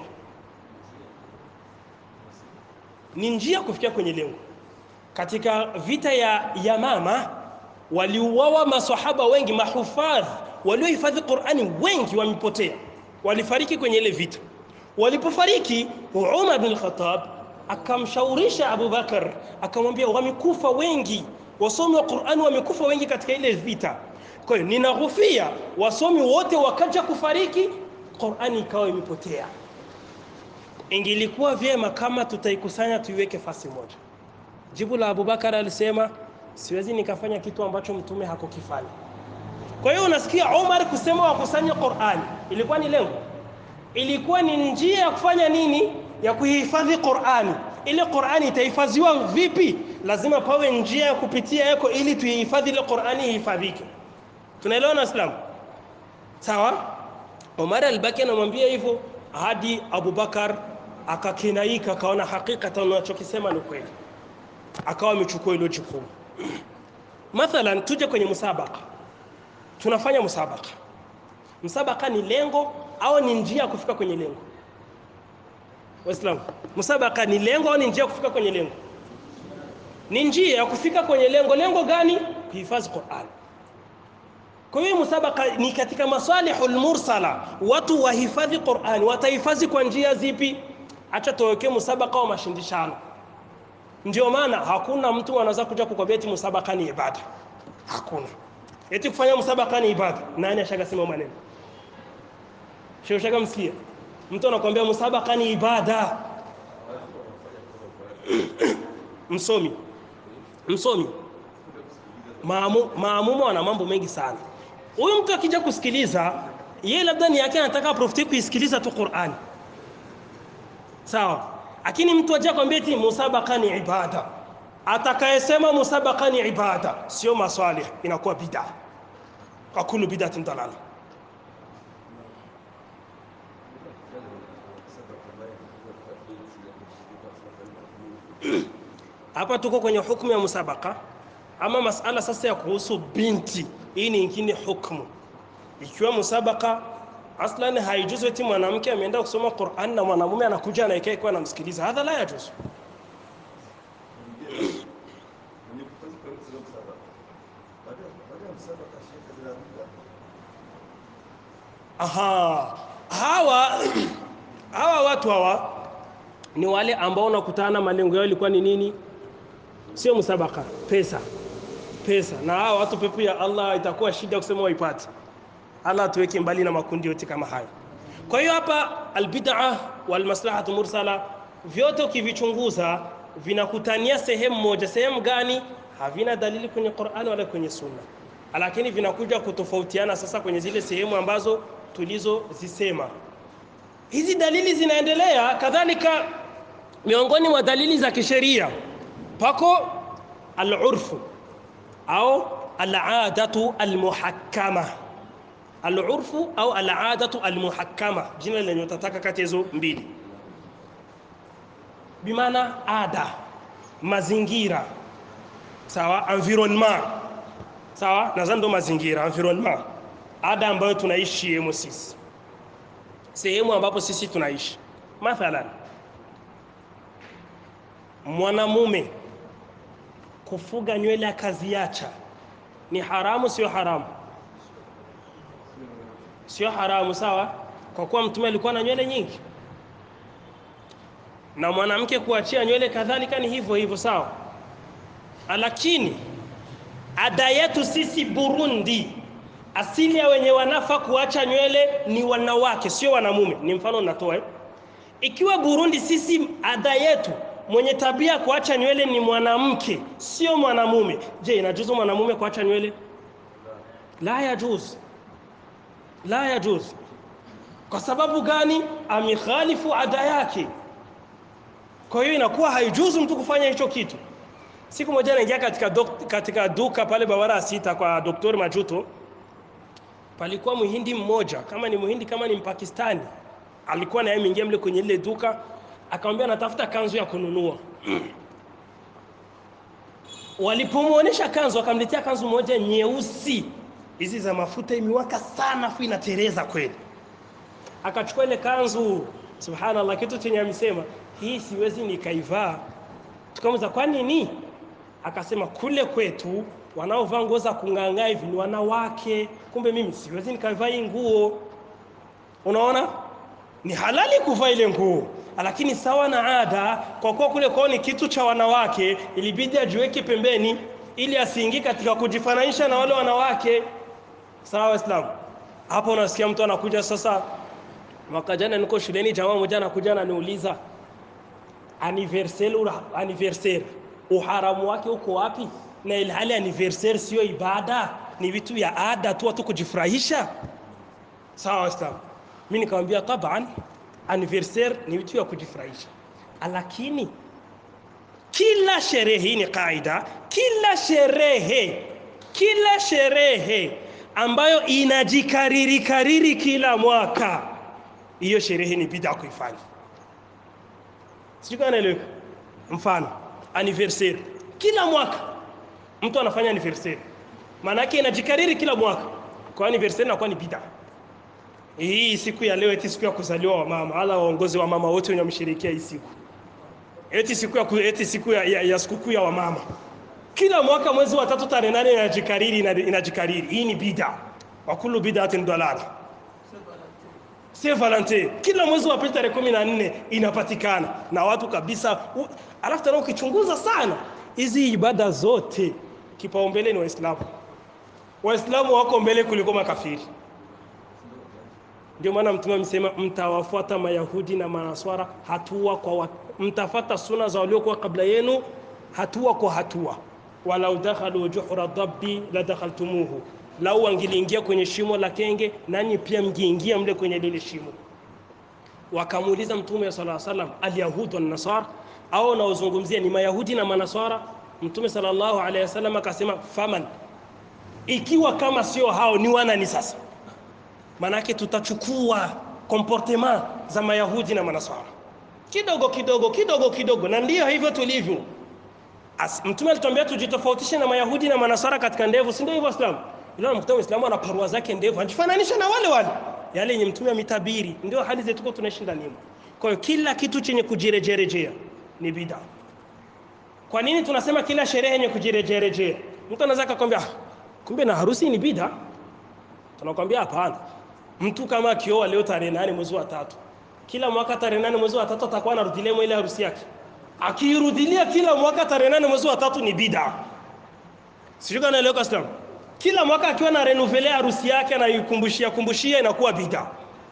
ni njia ya kufikia kwenye lengo katika vita ya Yamama waliuawa maswahaba wengi mahufadh waliohifadhi Qur'ani wengi wamepotea walifariki kwenye ile vita walipofariki Umar bin Khattab akamshaurisha Abu Bakar akamwambia wamekufa wengi wasomi wa Qur'ani wamekufa wengi katika ile vita kwa hiyo ninahofia wasomi wote wakaja kufariki Qur'ani ikawa imepotea ingilikuwa vyema kama tutaikusanya tuiweke fasi moja jibu la Abu Bakar alisema siwezi nikafanya kitu ambacho mtume hakukifanya kwa hiyo unasikia Umar kusema wakusanye Qur'ani ilikuwa ni lengo ilikuwa ni njia ya kufanya nini ya kuhifadhi Qur'ani ile Qur'ani itahifadhiwa vipi lazima pawe njia ya kupitia yako ili tuihifadhi ile Qur'ani ihifadhike tunaelewa na Islam sawa Umar al-Baki anamwambia hivyo hadi Abubakar akakinaika akaona hakika unachokisema ni kweli akawa amechukua hilo jukumu mathalan tuje kwenye musabaka tunafanya musabaka musabaka ni lengo au ni njia ya kufika kwenye lengo waislamu musabaka ni lengo au ni njia ya kufika kwenye lengo ni njia ya kufika kwenye lengo lengo gani kuhifadhi Qur'an kwa hiyo musabaka ni katika masalihul mursala watu wahifadhi Qur'an watahifadhi kwa njia zipi acha tuwekee musabaka wa mashindishano ndio maana hakuna mtu anaweza kuja kukwambia eti musabaka ni ibada hakuna eti kufanya musabaka ni ibada nani ashagasema maneno Sheikh Shaka msikia mtu anakuambia musabaka ni ibada msomi msomi maamu maamumu ana mambo mengi sana huyu mtu akija kusikiliza yeye labda ni yake anataka profiti kuisikiliza tu Qur'ani sawa lakini mtu aje kwambia eti musabaka ni ibada atakayesema musabaka ni ibada sio maswali inakuwa bid'a akulu bid'atin dalala hapa tuko kwenye hukumu ya musabaka ama masala sasa ya kuhusu binti hii ni ingine hukumu ikiwa musabaka aslan haijuzu eti mwanamke ameenda kusoma Qur'an na mwanamume anakuja anaikae kwa anamsikiliza hadha la yajuzu aha hawa hawa watu hawa ni wale ambao unakutana malengo yao ilikuwa ni nini sio musabaka pesa pesa na hao watu pepo ya Allah itakuwa shida kusema waipate Allah atuweke mbali na makundi yote kama hayo kwa hiyo hapa albid'a wal maslahatu mursala vyote ukivichunguza vinakutania sehemu moja sehemu gani havina dalili kwenye Qur'an wala kwenye Sunna lakini vinakuja kutofautiana sasa kwenye zile sehemu ambazo tulizozisema hizi dalili zinaendelea kadhalika miongoni mwa dalili za kisheria pako al-urfu au al-adatu al-muhakkama al-urfu au al-adatu al-muhakkama jina lenye utataka kati hizo mbili bimaana ada mazingira sawa environment sawa nadhani ndo mazingira environment ada ambayo tunaishi yemo sisi sehemu ambapo sisi tunaishi mathalan mwanamume kufuga nywele akaziacha ni haramu sio haramu sio haramu sawa kwa kuwa mtume alikuwa na nywele nyingi na mwanamke kuachia nywele kadhalika ni hivyo hivyo sawa lakini ada yetu sisi Burundi asili ya wenye wanafa kuacha nywele ni wanawake sio wanamume ni mfano natoa eh? ikiwa Burundi sisi ada yetu mwenye tabia kuacha nywele ni mwanamke sio mwanamume je inajuzu mwanamume kuacha nywele la yajuz la yajuz kwa sababu gani amekhalifu ada yake kwa hiyo inakuwa haijuzu mtu kufanya hicho kitu siku moja naingia katika, dok, katika duka pale Bawara sita kwa Dr. Majuto palikuwa muhindi mmoja kama ni muhindi kama ni mpakistani alikuwa naye ameingia mle kwenye ile duka akamwambia anatafuta kanzu ya kununua walipomuonesha kanzu akamletea kanzu moja nyeusi hizi za mafuta imewaka sana afu inatereza kweli akachukua ile kanzu subhanallah kitu chenye amesema hii siwezi nikaivaa tukamuza kwa nini akasema kule kwetu wanaovaa nguo za kung'ang'aa hivi ni wanawake kumbe mimi siwezi nikavaa hii nguo unaona ni halali kuvaa ile nguo lakini sawa na ada kwa kuwa kule kwao ni kitu cha wanawake ilibidi ajiweke pembeni ili asiingie katika kujifananisha na wale wanawake sawa waislamu hapo unasikia mtu anakuja sasa mwaka jana niko shuleni jamaa mmoja anakuja ananiuliza anniversaire anniversaire uharamu wake uko wapi na ilhali anniversaire sio ibada ni vitu vya ada tu watu kujifurahisha sawa waislamu mimi nikamwambia taban anniversaire ni vitu vya kujifurahisha lakini kila sherehe hii ni kaida kila sherehe kila sherehe ambayo inajikariri kariri kila mwaka hiyo sherehe ni bid'a kuifanya sijui kama naeleweka mfano anniversaire kila mwaka mtu anafanya anniversaire maana yake inajikariri kila mwaka kwa anniversaire inakuwa ni bid'a hii siku ya leo eti siku ya kuzaliwa wa mama ala waongozi wa mama wote wenye wameshirikia hii siku eti siku ya ku- eti siku ya, ya, ya sikukuu ya wamama kila mwaka mwezi wa tatu tarehe nane inajikariri ina- inajikariri hii ni bid'a wa kullu bid'atin dalala Saint Valentin kila mwezi wa pili tarehe kumi na nne inapatikana na watu kabisa u- alafu tena ukichunguza sana hizi ibada zote kipaumbele ni waislamu waislamu wako mbele kuliko makafiri ndio maana mtume amesema mtawafuata mayahudi na manaswara hatua kwa wa, mtafata suna za waliokuwa kabla yenu hatua kwa hatua walau dakhalu juhra dabbi la dakhaltumuhu lau wangiliingia kwenye shimo la kenge nanyi pia mngeingia mle kwenye lile shimo wakamuuliza mtume sala salam alyahud wan nasara au naozungumzia ni mayahudi na manaswara mtume sallallahu alaihi wasallam akasema faman ikiwa kama sio hao ni wanani sasa manake tutachukua comportement za mayahudi na manaswara kidogo kidogo kidogo kidogo na ndiyo hivyo tulivyo As, mtume alituambia tujitofautishe na mayahudi na manaswara katika ndevu si ndio hivyo waislamu ila mkuta muislamu ana parua zake ndevu anajifananisha na wale wale yale yenye mtume ametabiri ndio hali zetu tuko tunaishi ndani yao kwa hiyo kila kitu chenye kujirejerejea ni bid'a kwa nini tunasema kila sherehe yenye kujirejerejea mtu anaweza akakwambia "Ah, kumbe na harusi ni bid'a tunakwambia hapana mtu kama akioa leo tarehe nane mwezi wa tatu kila mwaka tarehe nane mwezi wa tatu atakuwa anarudilia ile harusi yake akiirudilia kila mwaka tarehe nane mwezi wa tatu ni bida sijui kama naeleweka Islam kila mwaka akiwa na renouveler harusi yake anaikumbushia kumbushia inakuwa bida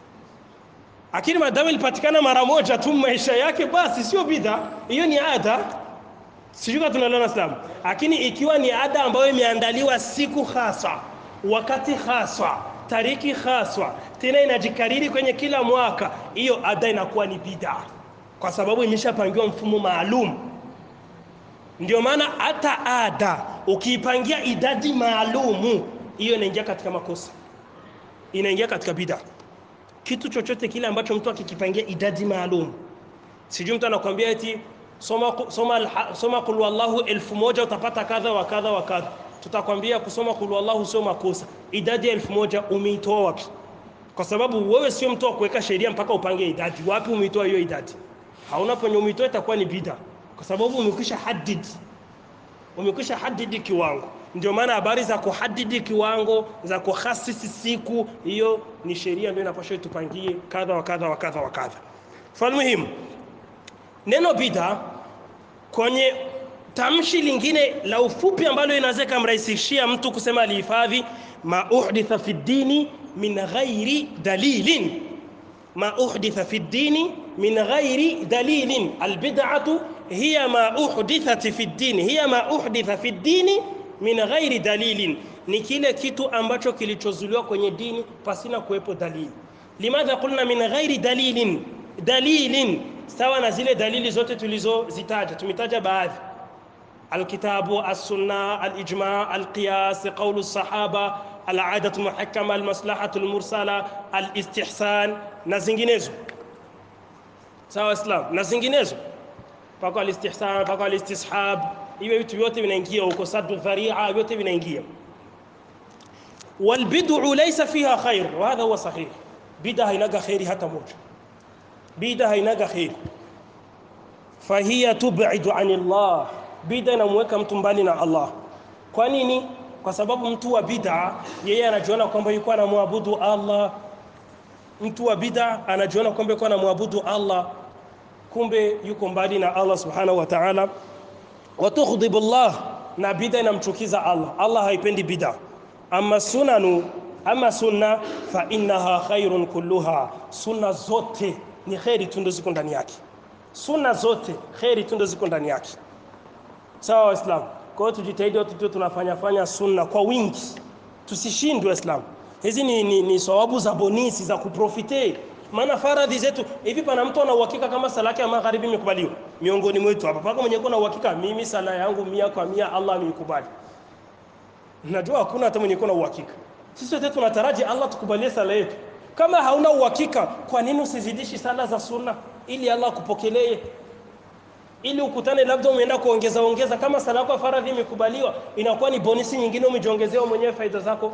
lakini madamu ilipatikana mara moja tu maisha yake basi sio bida hiyo ni ada sijui kama tunaelewana Islam lakini ikiwa ni ada ambayo imeandaliwa siku hasa wakati haswa tariki haswa tena inajikariri kwenye kila mwaka hiyo ada inakuwa ni bida kwa sababu imeshapangiwa mfumo maalum ndio maana hata ada ukiipangia idadi maalumu hiyo inaingia katika makosa inaingia katika bida kitu chochote kile ambacho mtu akikipangia idadi maalum sijui mtu anakuambia eti soma soma alha- soma qul wallahu elfu moja utapata kadha wa kadha wa kadha tutakwambia kusoma qul wallahu sio makosa idadi ya elfu moja umeitoa wapi kwa sababu wewe sio mtu wa kuweka sheria mpaka upange idadi wapi umeitoa hiyo idadi hauna penye umeitoa itakuwa ni bida kwa sababu umekwisha hadid umekwisha hadidi kiwango ndio maana habari za kuhadidi kiwango za kuhasisi siku hiyo ni sheria ndio inapaswa tupangie kadha wa kadha wa kadha wa kadha falmuhimu neno bida kwenye tamshi lingine la ufupi ambalo inaweza kumrahisishia mtu kusema alihifadhi ma uhditha fi dini min ghairi dalilin ما أحدث في الدين من غير دليل البدعة هي ما أحدثت في الدين هي ما أحدث في الدين من غير دليل ni kile kitu ambacho kilichozuliwa kwenye dini pasina kuwepo dalili limadha qulna min ghairi dalilin dalilin sawa na zile dalili zote tulizozitaja tumetaja baadhi الكتاب السنة الإجماع القياس قول الصحابة العادة المحكمة المصلحة المرسلة الاستحسان na zinginezo sawa islam na zinginezo mpaka alistihsan mpaka alistishab hivyo vitu vyote vinaingia huko saddu dharia vyote vinaingia walbid'u laysa fiha khair wa hadha huwa sahih bid'a hainaga khairi hata moja bid'a hainaga khairi fahiya tub'idu anillah bid'a inamweka mtu mbali na Allah kwa nini kwa sababu mtu wa bid'a yeye anajiona kwamba yuko anamwabudu Allah mtu wa bid'a anajiona kwamba yuko anamwabudu Allah kumbe yuko mbali na Allah subhanahu wa ta'ala wa tughdhibu Allah na bid'a inamchukiza Allah Allah haipendi bid'a ama sunanu ama sunna fa innaha khairun kulluha sunna zote ni khairi tu ndo ziko ndani yake sunna zote khairi tu ndo ziko ndani yake sawa waislamu kwa hiyo tujitahidi watu tu tunafanya fanya sunna kwa wingi tusishindwe waislamu hizi ni, ni, ni sawabu za bonisi za kuprofite maana faradhi zetu hivi pana mtu ana uhakika kama sala yake ya magharibi imekubaliwa miongoni mwetu hapa paka mwenye kuna uhakika mimi sala yangu mia kwa mia Allah ameikubali najua hakuna hata mwenye kuna uhakika sisi wote tunataraji Allah tukubalie sala yetu kama hauna uhakika kwa nini usizidishi sala za sunna ili Allah akupokelee ili ukutane labda umeenda kuongeza ongeza kama sala yako ya faradhi imekubaliwa inakuwa ni bonisi nyingine umejiongezea mwenyewe faida zako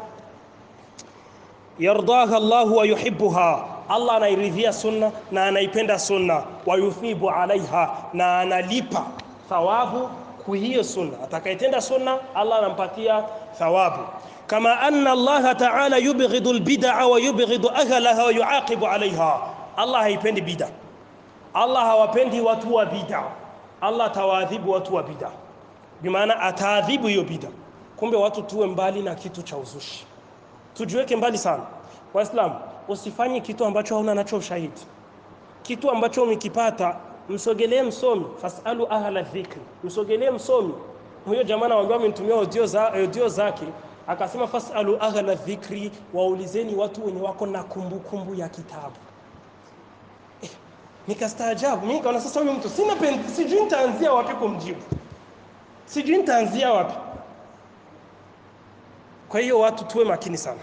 yardaha Allah wa yuhibbuha Allah anairidhia sunna na anaipenda sunna wa yuthibu alaiha na analipa thawabu kwa hiyo sunna atakayetenda sunna Allah anampatia thawabu kama anna Allah ta'ala yubghidu albid'a wa yubghidu ahlaha wa yuaqibu alaiha Allah haipendi bid'a Allah hawapendi watu wa bid'a Allah atawaadhibu watu wa bid'a bimaana ataadhibu hiyo bid'a kumbe watu tuwe mbali na kitu cha uzushi tujiweke mbali sana waislamu usifanye kitu ambacho hauna nacho ushahidi kitu ambacho umekipata msogelee msomi fasalu ahla dhikri msogelee msomi huyo jamaa anawaambia amenitumia audio za audio zake akasema fasalu ahla dhikri waulizeni watu wenye wako na kumbukumbu kumbu ya kitabu eh, nikastaajabu mimi kaona sasa huyu mtu sina pen, sijui nitaanzia wapi kumjibu sijui nitaanzia wapi kwa hiyo watu tuwe makini sana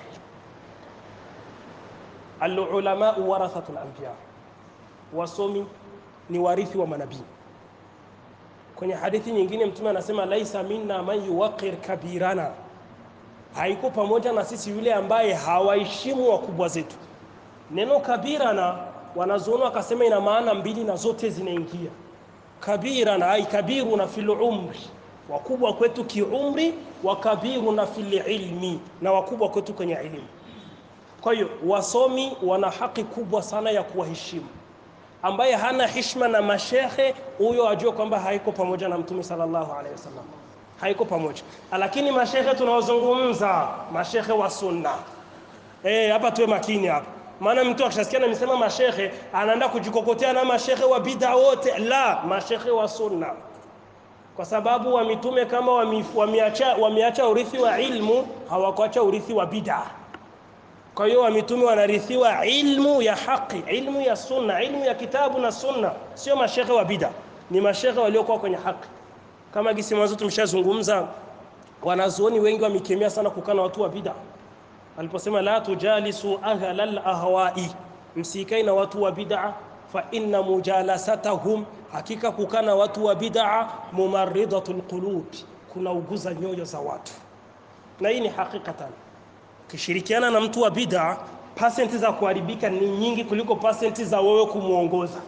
alulama warathatul anbiya wasomi ni warithi wa manabii kwenye hadithi nyingine mtume anasema laisa minna man yuwaqir kabirana haiko pamoja na sisi yule ambaye hawaheshimu wakubwa zetu neno kabirana wanazuoni wakasema ina maana mbili na zote zinaingia kabirana ai kabiruna fil umri wakubwa kwetu kiumri wa kabiruna fil ilmi na wakubwa kwetu kwenye elimu kwa hiyo wasomi wana haki kubwa sana ya kuwaheshimu ambaye hana hishma na mashehe, huyo ajue kwamba haiko pamoja na Mtume sallallahu alaihi wasallam, haiko pamoja. Lakini mashehe tunaozungumza, mashehe wa sunna, eh, hapa tuwe makini hapa, maana mtu akishasikia nimesema mashehe anaenda kujikokotea na mashehe wa bid'a wote. La, mashehe wa sunna, kwa sababu wa mitume kama wami- wameacha wameacha urithi wa ilmu, hawakuacha urithi wa bid'a. Kwa hiyo wa mitume wanarithiwa ilmu ya haki, ilmu ya sunna, ilmu ya kitabu na sunna, sio mashehe wa bid'a, ni mashehe waliokuwa kwenye haki. Kama gisi mwanzo tumeshazungumza, wanazuoni wengi wamekemea sana kukaa na watu wa bid'a aliposema la tujalisu ahla lahwai, msikai na watu wa bid'a, fa inna mujalasatahum, hakika kukaa na watu wa bid'a mumarridatul qulub, kuna uguza nyoyo za watu, na hii ni hakikatan. Ukishirikiana na mtu wa bid'a, pasenti za kuharibika ni nyingi kuliko pasenti za wewe kumwongoza.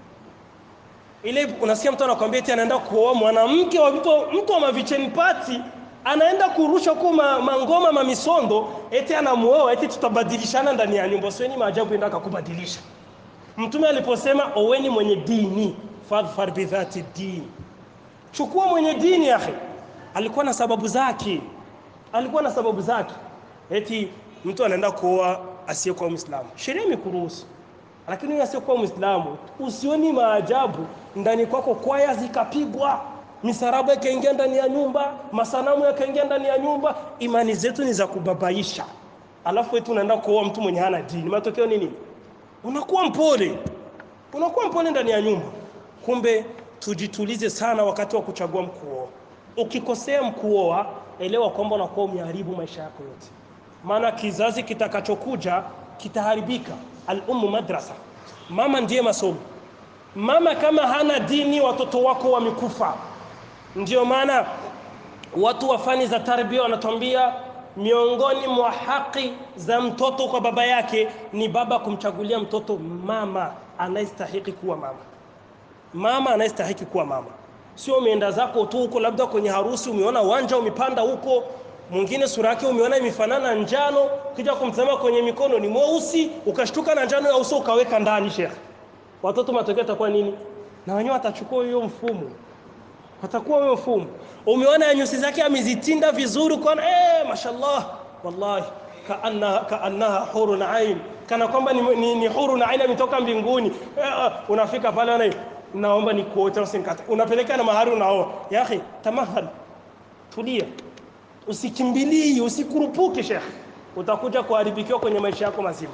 Ile unasikia mtu anakwambia eti anaenda kuoa mwanamke wa mtu, mtu wa mavicheni party anaenda kurusha huko ma, mangoma mamisondo, eti anamuoa, eti tutabadilishana ndani ya nyumba. Sioni maajabu enda akakubadilisha. Mtume aliposema oweni mwenye dini, fadhfar bidhati dini, chukua mwenye dini. Akhi, alikuwa na sababu zake, alikuwa na sababu zake. Eti mtu anaenda kuoa asiyekuwa Muislamu, sheria imekuruhusu lakini huyo asiyekuwa Muislamu, usioni maajabu ndani kwako, kwaya zikapigwa, misarabu yakaingia ndani ya nyumba, masanamu yakaingia ndani ya nyumba. Imani zetu ni za kubabaisha, alafu eti unaenda kuoa mtu mwenye hana dini. Matokeo ni nini? Unakuwa mpole, unakuwa mpole ndani ya nyumba. Kumbe tujitulize sana wakati wa kuchagua mkuoa. Ukikosea mkuoa, elewa kwamba unakuwa umeharibu maisha yako yote, maana kizazi kitakachokuja kitaharibika. Al-ummu madrasa, mama ndiye masomo. Mama kama hana dini, watoto wako wamekufa. Ndio maana watu wa fani za tarbia wanatuambia miongoni mwa haki za mtoto kwa baba yake ni baba kumchagulia mtoto mama anayestahiki kuwa mama, mama anayestahiki kuwa mama. Sio umeenda zako tu huko, labda kwenye harusi umeona uwanja umepanda huko mwingine sura yake umeona imefanana njano, ukija kumtazama kwenye mikono ni mweusi, ukashtuka na njano ya uso ukaweka ndani. Shekhe, watoto matokeo yatakuwa nini? Na wenyewe watachukua hiyo mfumo, watakuwa hiyo mfumo. Umeona nyusi zake amezitinda vizuri, kwa eh, mashallah, wallahi kaanna kaannaha hurun ain, kana kwamba ni, ni, ni hurun ain ametoka mbinguni. Eh, unafika pale na naomba nikuote, usinikate, unapeleka na mahari, unaoa. Ya akhi, tamahal, tulia Usikimbilii, usikurupuke shekhe, utakuja kuharibikiwa kwenye maisha yako mazima,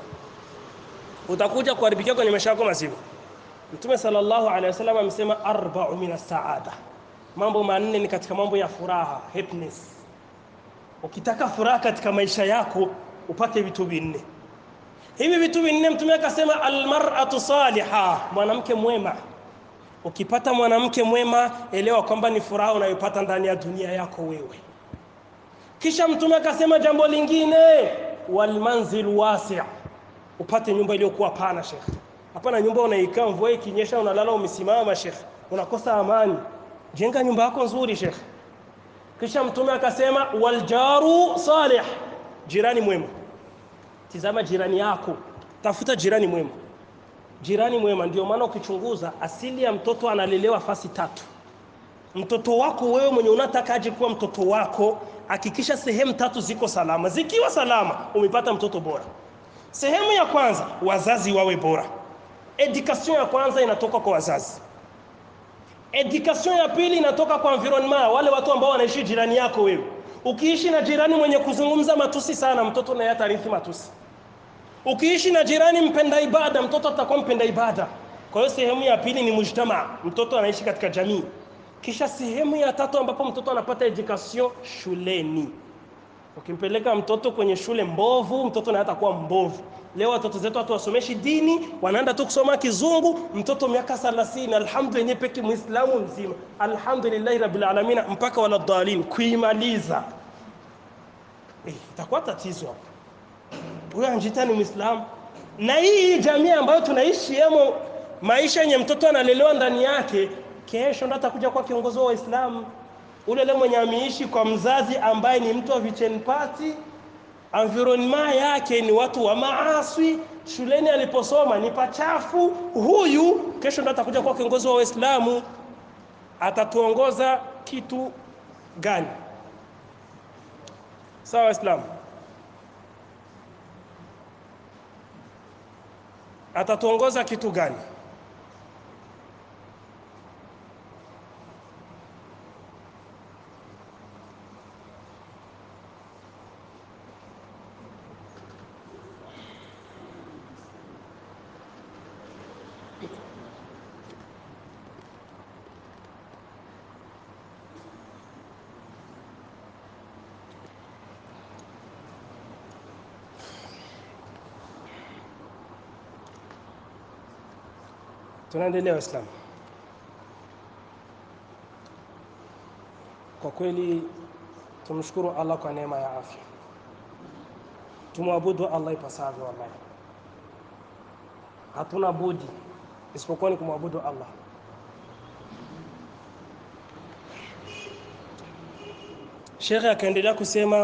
utakuja kuharibikiwa kwenye maisha yako mazima. Mtume sallallahu alaihi wasallam amesema arba'u min as-saada, mambo manne ni katika mambo ya furaha, happiness. Ukitaka furaha katika maisha yako upate vitu vinne. Hivi vitu vinne Mtume akasema almar'atu saliha, mwanamke mwema. Ukipata mwanamke mwema, elewa kwamba ni furaha unayopata ndani ya dunia yako wewe. Kisha Mtume akasema jambo lingine, walmanzil wasi', upate nyumba iliyokuwa pana shekhe. Hapana nyumba unaikaa mvua ikinyesha unalala umesimama shekhe, unakosa amani. Jenga nyumba yako nzuri shekhe. Kisha Mtume akasema waljaru salih, jirani mwema. Tizama jirani yako, tafuta jirani mwema. Jirani mwema, ndio maana ukichunguza asili ya mtoto analelewa fasi tatu. Mtoto wako wewe mwenye unataka aje kuwa mtoto wako hakikisha sehemu tatu ziko salama. Zikiwa salama, umepata mtoto bora. Sehemu ya kwanza, wazazi wawe bora. Education ya kwanza inatoka kwa wazazi. Education ya pili inatoka kwa environment, wale watu ambao wanaishi jirani yako wewe. Ukiishi na jirani mwenye kuzungumza matusi sana, mtoto naye atarithi matusi. Ukiishi na jirani mpenda ibada, mtoto atakuwa mpenda ibada. Kwa hiyo sehemu ya pili ni mujtama, mtoto anaishi katika jamii. Kisha sehemu ya tatu ambapo mtoto anapata education shuleni. Ukimpeleka mtoto kwenye shule mbovu, mtoto naye atakuwa mbovu. Leo watoto zetu hatuwasomeshi dini, wanaenda tu kusoma kizungu. Mtoto miaka 30, alhamdulillah peke muislamu mzima, alhamdulillahi rabbil alamin, mpaka wala dhalin kuimaliza, eh, itakuwa tatizo hapo. Huyo anjita ni muislamu, na hii jamii ambayo tunaishi yemo, maisha yenye mtoto analelewa ndani yake kesho ndo atakuja kuwa kiongozi wa Waislamu. Ule ule mwenye ameishi kwa mzazi ambaye ni mtu wa vichen party, environment yake ni watu wa maaswi, shuleni aliposoma ni pachafu, huyu kesho ndo atakuja kuwa kiongozi wa Waislamu. Atatuongoza kitu gani? Sawa Waislamu, atatuongoza kitu gani? Tunaendelea Waislamu. Kwa kweli tumshukuru Allah kwa neema ya afya, tumwabudu Allah ipasavyo. Wallahi hatuna budi isipokuwa ni kumwabudu Allah. Shekhe akaendelea kusema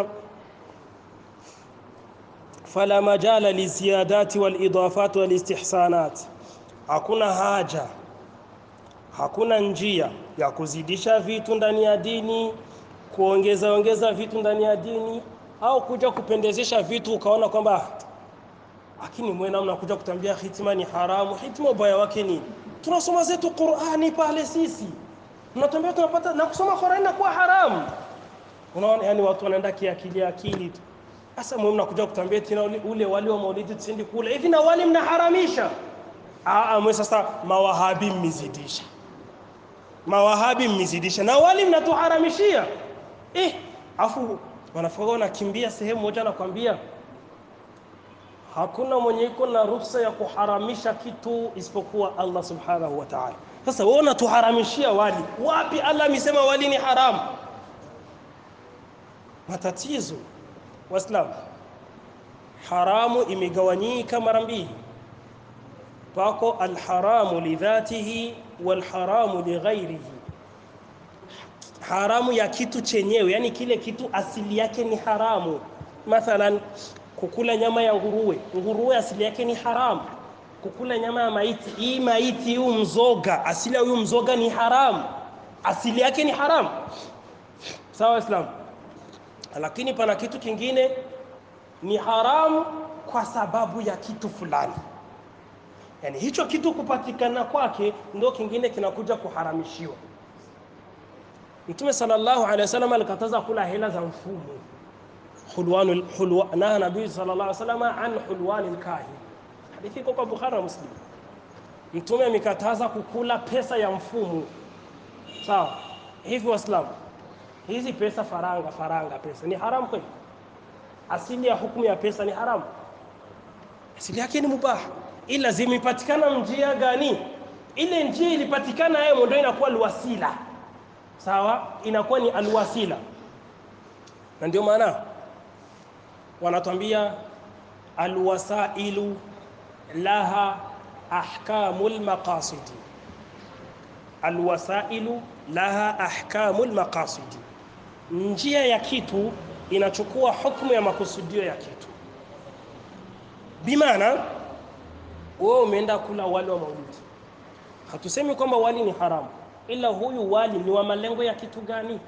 fala majala liziyadati walidafati walistihsanat hakuna haja, hakuna njia ya kuzidisha vitu ndani ya dini, kuongeza ongeza vitu ndani ya dini, au kuja kupendezesha vitu ukaona kwamba lakini mwena mnakuja kutambia hitima ni haramu. Hitima ubaya wake nini? Tunasoma zetu Qur'ani pale sisi, mnatambia tunapata na kusoma Qur'ani na kuwa haramu. Unaona, yani watu wanaenda kiakili akili tu. Sasa mwe mnakuja kutambia tena ule, ule wali wa maulidi tusindi kula hivi, na wali mnaharamisha Aa, mwe sasa mawahabi mmezidisha, mawahabi mmezidisha na wali mnatuharamishia eh, afu wanafika wanakimbia sehemu moja, nakwambia hakuna mwenye iko na ruhusa ya kuharamisha kitu isipokuwa Allah subhanahu wa ta'ala. Sasa wewe unatuharamishia wali, wapi Allah amesema wali ni haramu? Matatizo Waislamu, haramu imegawanyika mara mbili pako alharamu lidhatihi walharamu lighairihi, haramu ya kitu chenyewe, yani kile kitu asili yake ni haramu. Mathalan, kukula nyama ya nguruwe, nguruwe asili yake ni haramu. Kukula nyama ya maiti, hii maiti huu mzoga, asili ya huyu mzoga ni haramu, asili yake ni haramu. Sawa Waislamu, lakini pana kitu kingine ni haramu kwa sababu ya kitu fulani yani hicho kitu kupatikana kwake ndio kingine kinakuja kuharamishiwa. Mtume sallallahu alaihi wasallam alikataza kula hela za mfumo hulwan hulwa, na nabii sallallahu alaihi wasallam an hulwan alkahin, hadithi iko kwa Bukhari na Muslim. Mtume amekataza kukula pesa ya mfumo. Sawa, hivi Waislamu, hizi pesa faranga, faranga pesa ni haramu kweli? Asili ya hukumu ya pesa ni haramu, asili yake ni mubaha ila zimepatikana njia gani? Ile njia ilipatikana yeye ndio inakuwa alwasila, sawa, inakuwa ni alwasila, na ndio maana wanatuambia alwasailu laha ahkamul maqasidi, alwasailu laha ahkamul maqasidi, njia ya kitu inachukua hukumu ya makusudio ya kitu, bimaana wewe umeenda kula wali wa maulidi, hatusemi kwamba wali ni haramu, ila huyu wali ni wa malengo ya kitu gani?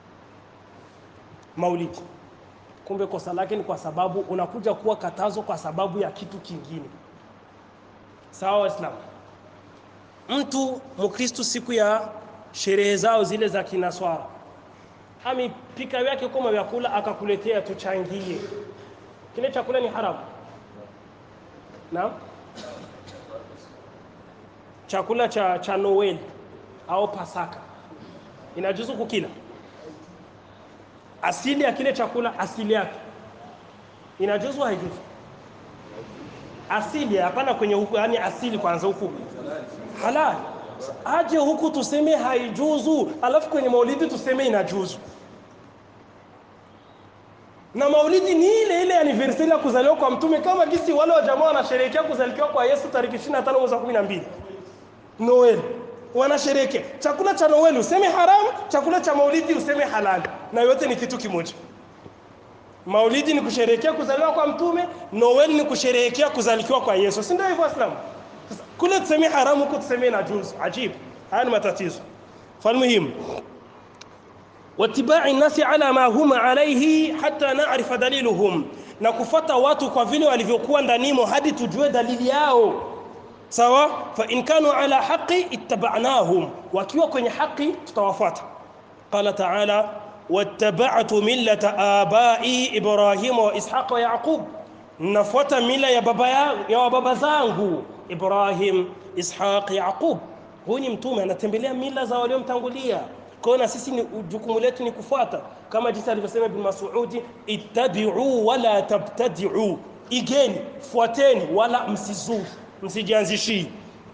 Maulidi. Kumbe kosa lake ni kwa sababu unakuja kuwa katazo kwa sababu ya kitu kingine. Sawa Waislamu, mtu Mkristu siku ya sherehe zao zile za kinaswara amepika vyake kama vyakula akakuletea tuchangie, kile chakula ni haramu? Naam chakula cha, cha Noel au Pasaka inajuzu kukila? Asili ya kile chakula, asili yake inajuzu, haijuzu? Asili hapana, kwenye huku, yani asili kwanza, huku halali, aje huku tuseme haijuzu, alafu kwenye maulidi tuseme inajuzu. Na maulidi ni ile ile anniversary ya kuzaliwa kwa Mtume, kama gisi wale wa jamaa wanasherehekea kuzaliwa kwa Yesu tarehe 25 mwezi wa 12 Noel wanasherehekea. Chakula cha Noel useme haramu, chakula cha maulidi useme halali, na yote ni kitu kimoja. Maulidi ni kusherehekea kuzaliwa kwa Mtume, Noel ni kusherehekea kuzalikiwa kwa Yesu, si ndio hivyo Waislamu? Sasa kule tusemee haramu, huko tusemee na juzu. Ajibu, haya ni matatizo. Falmuhimu, watibai nasi ala ma hum alaihi hata narifa daliluhum, na kufata watu kwa vile walivyokuwa ndanimo hadi tujue dalili yao. Sawa, fa in kanu ala haqi ittaba'nahum, wakiwa kwenye haki tutawafuata. Qala ta'ala wattaba'tu millata abai Ibrahima wa Ishaqa wa Yaqub, nafuata mila ya baba ya, ya baba zangu Ibrahim, Ishaq, Yaqub. Huyu ni mtume anatembelea mila za waliomtangulia. Kwa hiyo na sisi ni jukumu letu ni kufuata, kama jinsi alivyosema Ibn Mas'ud, ittabi'u wala tabtadi'u, igeni, fuateni wala msizuri, msijianzishii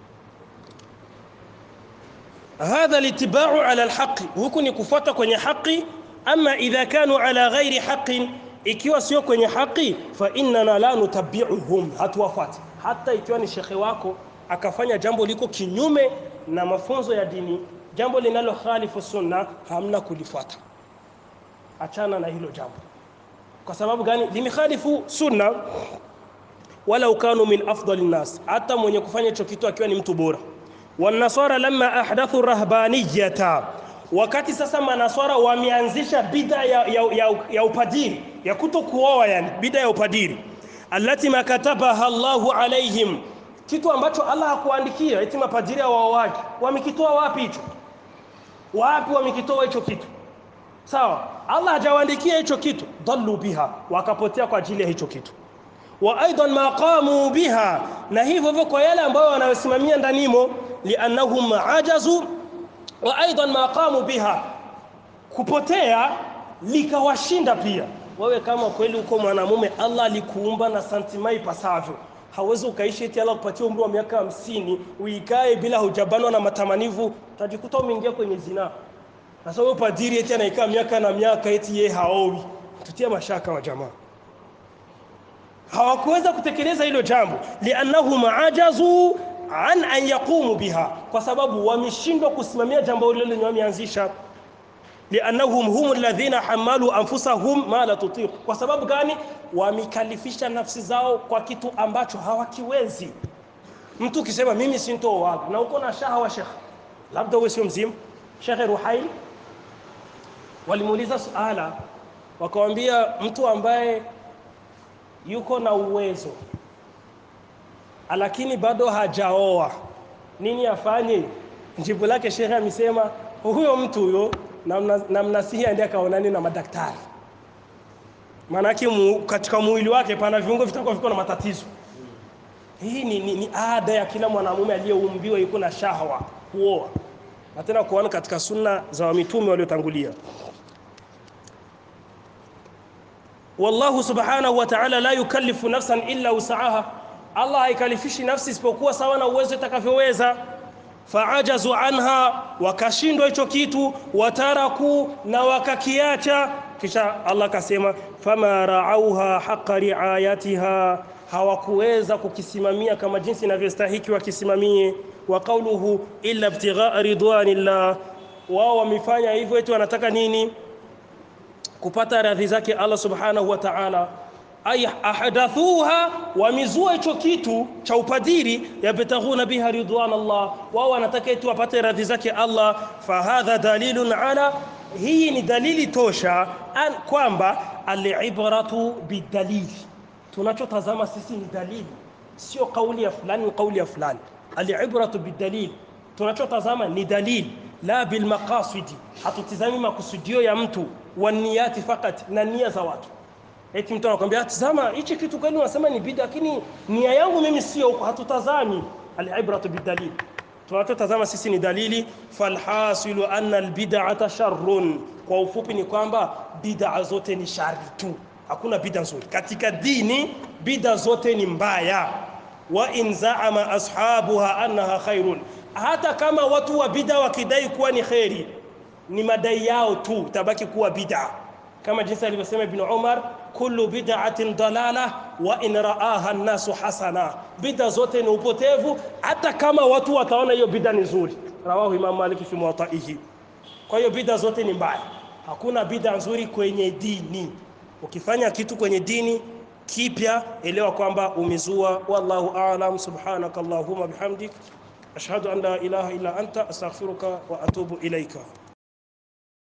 hadha litibau ala alhaqi, huku ni kufuata kwenye haki. Ama idha kanu ala ghairi haqin, ikiwa sio kwenye haki, fa innana la nutabiuhum, hatuwafuati. Hata ikiwa ni shekhe wako akafanya jambo liko kinyume na mafunzo ya dini, jambo linalo khalifu sunna, hamna kulifuata. Achana na hilo jambo. Kwa sababu gani? Limekhalifu sunna, walau kanu min afdali nnas, hata mwenye kufanya hicho kitu akiwa ni mtu bora wanaswara lamma ahdathu rahbaniyata, wakati sasa manaswara wameanzisha bida ya, ya, ya, ya upadiri ya kuto kuoa, yani bida ya upadiri, allati makatabaha Allahu alaihim, kitu ambacho Allah hakuandikia eti mapadiri waoaji. Wamekitoa wapi hicho? Wapi wamekitoa hicho kitu? Sawa, Allah hajawaandikia hicho kitu. Dallu biha, wakapotea kwa ajili ya hicho kitu wa aidan ma qamu biha, na hivyo hivyo kwa yale ambayo wanayosimamia ndanimo, liannahum ajazu. Wa aidan ma qamu biha, kupotea likawashinda pia. Wewe kama kweli uko mwanamume, Allah alikuumba na santimai pasavyo, hawezi ukaishi eti Allah kupatia umri wa miaka hamsini uikae bila hujabanwa na matamanivu, utajikuta umeingia kwenye zinaa. Sasa wewe padiri eti anaikaa miaka na miaka eti yeye haowi, tutia mashaka wa jamaa hawakuweza kutekeleza hilo jambo, liannahum ajazu an an yaqumu biha, kwa sababu wameshindwa kusimamia jambo hilo lenye wameanzisha. Liannahum hum alladhina hamalu anfusahum ma la tutiq, kwa sababu gani? Wamekalifisha nafsi zao kwa kitu ambacho hawakiwezi. Mtu ukisema mimi sintooa na uko na shahawa shekh, labda uwe sio mzima. Shekh Ruhail walimuuliza suala, wakawambia mtu ambaye yuko na uwezo lakini bado hajaoa, nini afanye? Jibu lake shekhe amesema huyo mtu huyo namnasihi aende akaonane na madaktari, maanake mu, katika mwili wake pana viungo vitakuwa viko na matatizo. Hii ni, ni, ni ada ya kila mwanamume aliyeumbiwa yuko na shahwa kuoa, na tena kuoana katika sunna za wamitume waliotangulia. Wallahu subhanahu wa ta'ala la yukallifu nafsan illa wusaha, Allah haikalifishi nafsi isipokuwa sawa na uwezo itakavyoweza. Faajazu anha, wakashindwa hicho kitu, wataraku, na wakakiacha. Kisha Allah akasema fama raauha haqa riayatiha, hawakuweza kukisimamia kama jinsi inavyostahiki wakisimamie. Wa qauluhu illa ibtighaa ridwanillah, wao wamefanya hivyo eti wanataka nini? kupata radhi zake Allah subhanahu wa ta'ala. Ay ahdathuha, wamizua hicho kitu cha upadiri, yabtaghuna biha ridwan Allah, wao wanataka eti wapate radhi zake Allah. Fahadha dalilun ala, hii ni dalili tosha an kwamba alibratu bidalili, tunachotazama sisi ni dalili, sio kauli ya fulani, kauli ya fulani. Alibratu bidalili, tunachotazama ni dalili, la bilmaqasidi, hatutizami makusudio ya mtu waniyati fakat, na nia za watu. Eti mtu anakuambia tazama, hichi kitu kweli unasema ni bid'a, lakini nia yangu mimi sio huko. Hatutazami, alibratu bidalil, tunachotazama sisi ni dalili. Falhasilu anna albid'ata sharrun, kwa ufupi ni kwamba bid'a zote ni shari tu, hakuna bid'a nzuri katika dini. Bid'a zote ni mbaya. Wa in zaama ashabuha annaha khairun, hata kama watu wa bid'a wakidai kuwa ni kheri ni madai yao tu, tabaki kuwa bid'a, kama jinsi alivyosema Ibn Umar, kullu bid'atin dalala wa in raaha an-nasu hasana, bid'a zote ni upotevu, hata kama watu wataona hiyo bid'a ni nzuri. Rawahu Imam Malik fi Muwattaihi. Kwa hiyo bid'a zote ni mbaya, hakuna bid'a nzuri kwenye dini. ukifanya kitu kwenye dini kipya elewa kwamba umezua wallahu a'lam subhanaka allahumma bihamdik ashhadu an la ilaha illa anta astaghfiruka wa atubu ilaika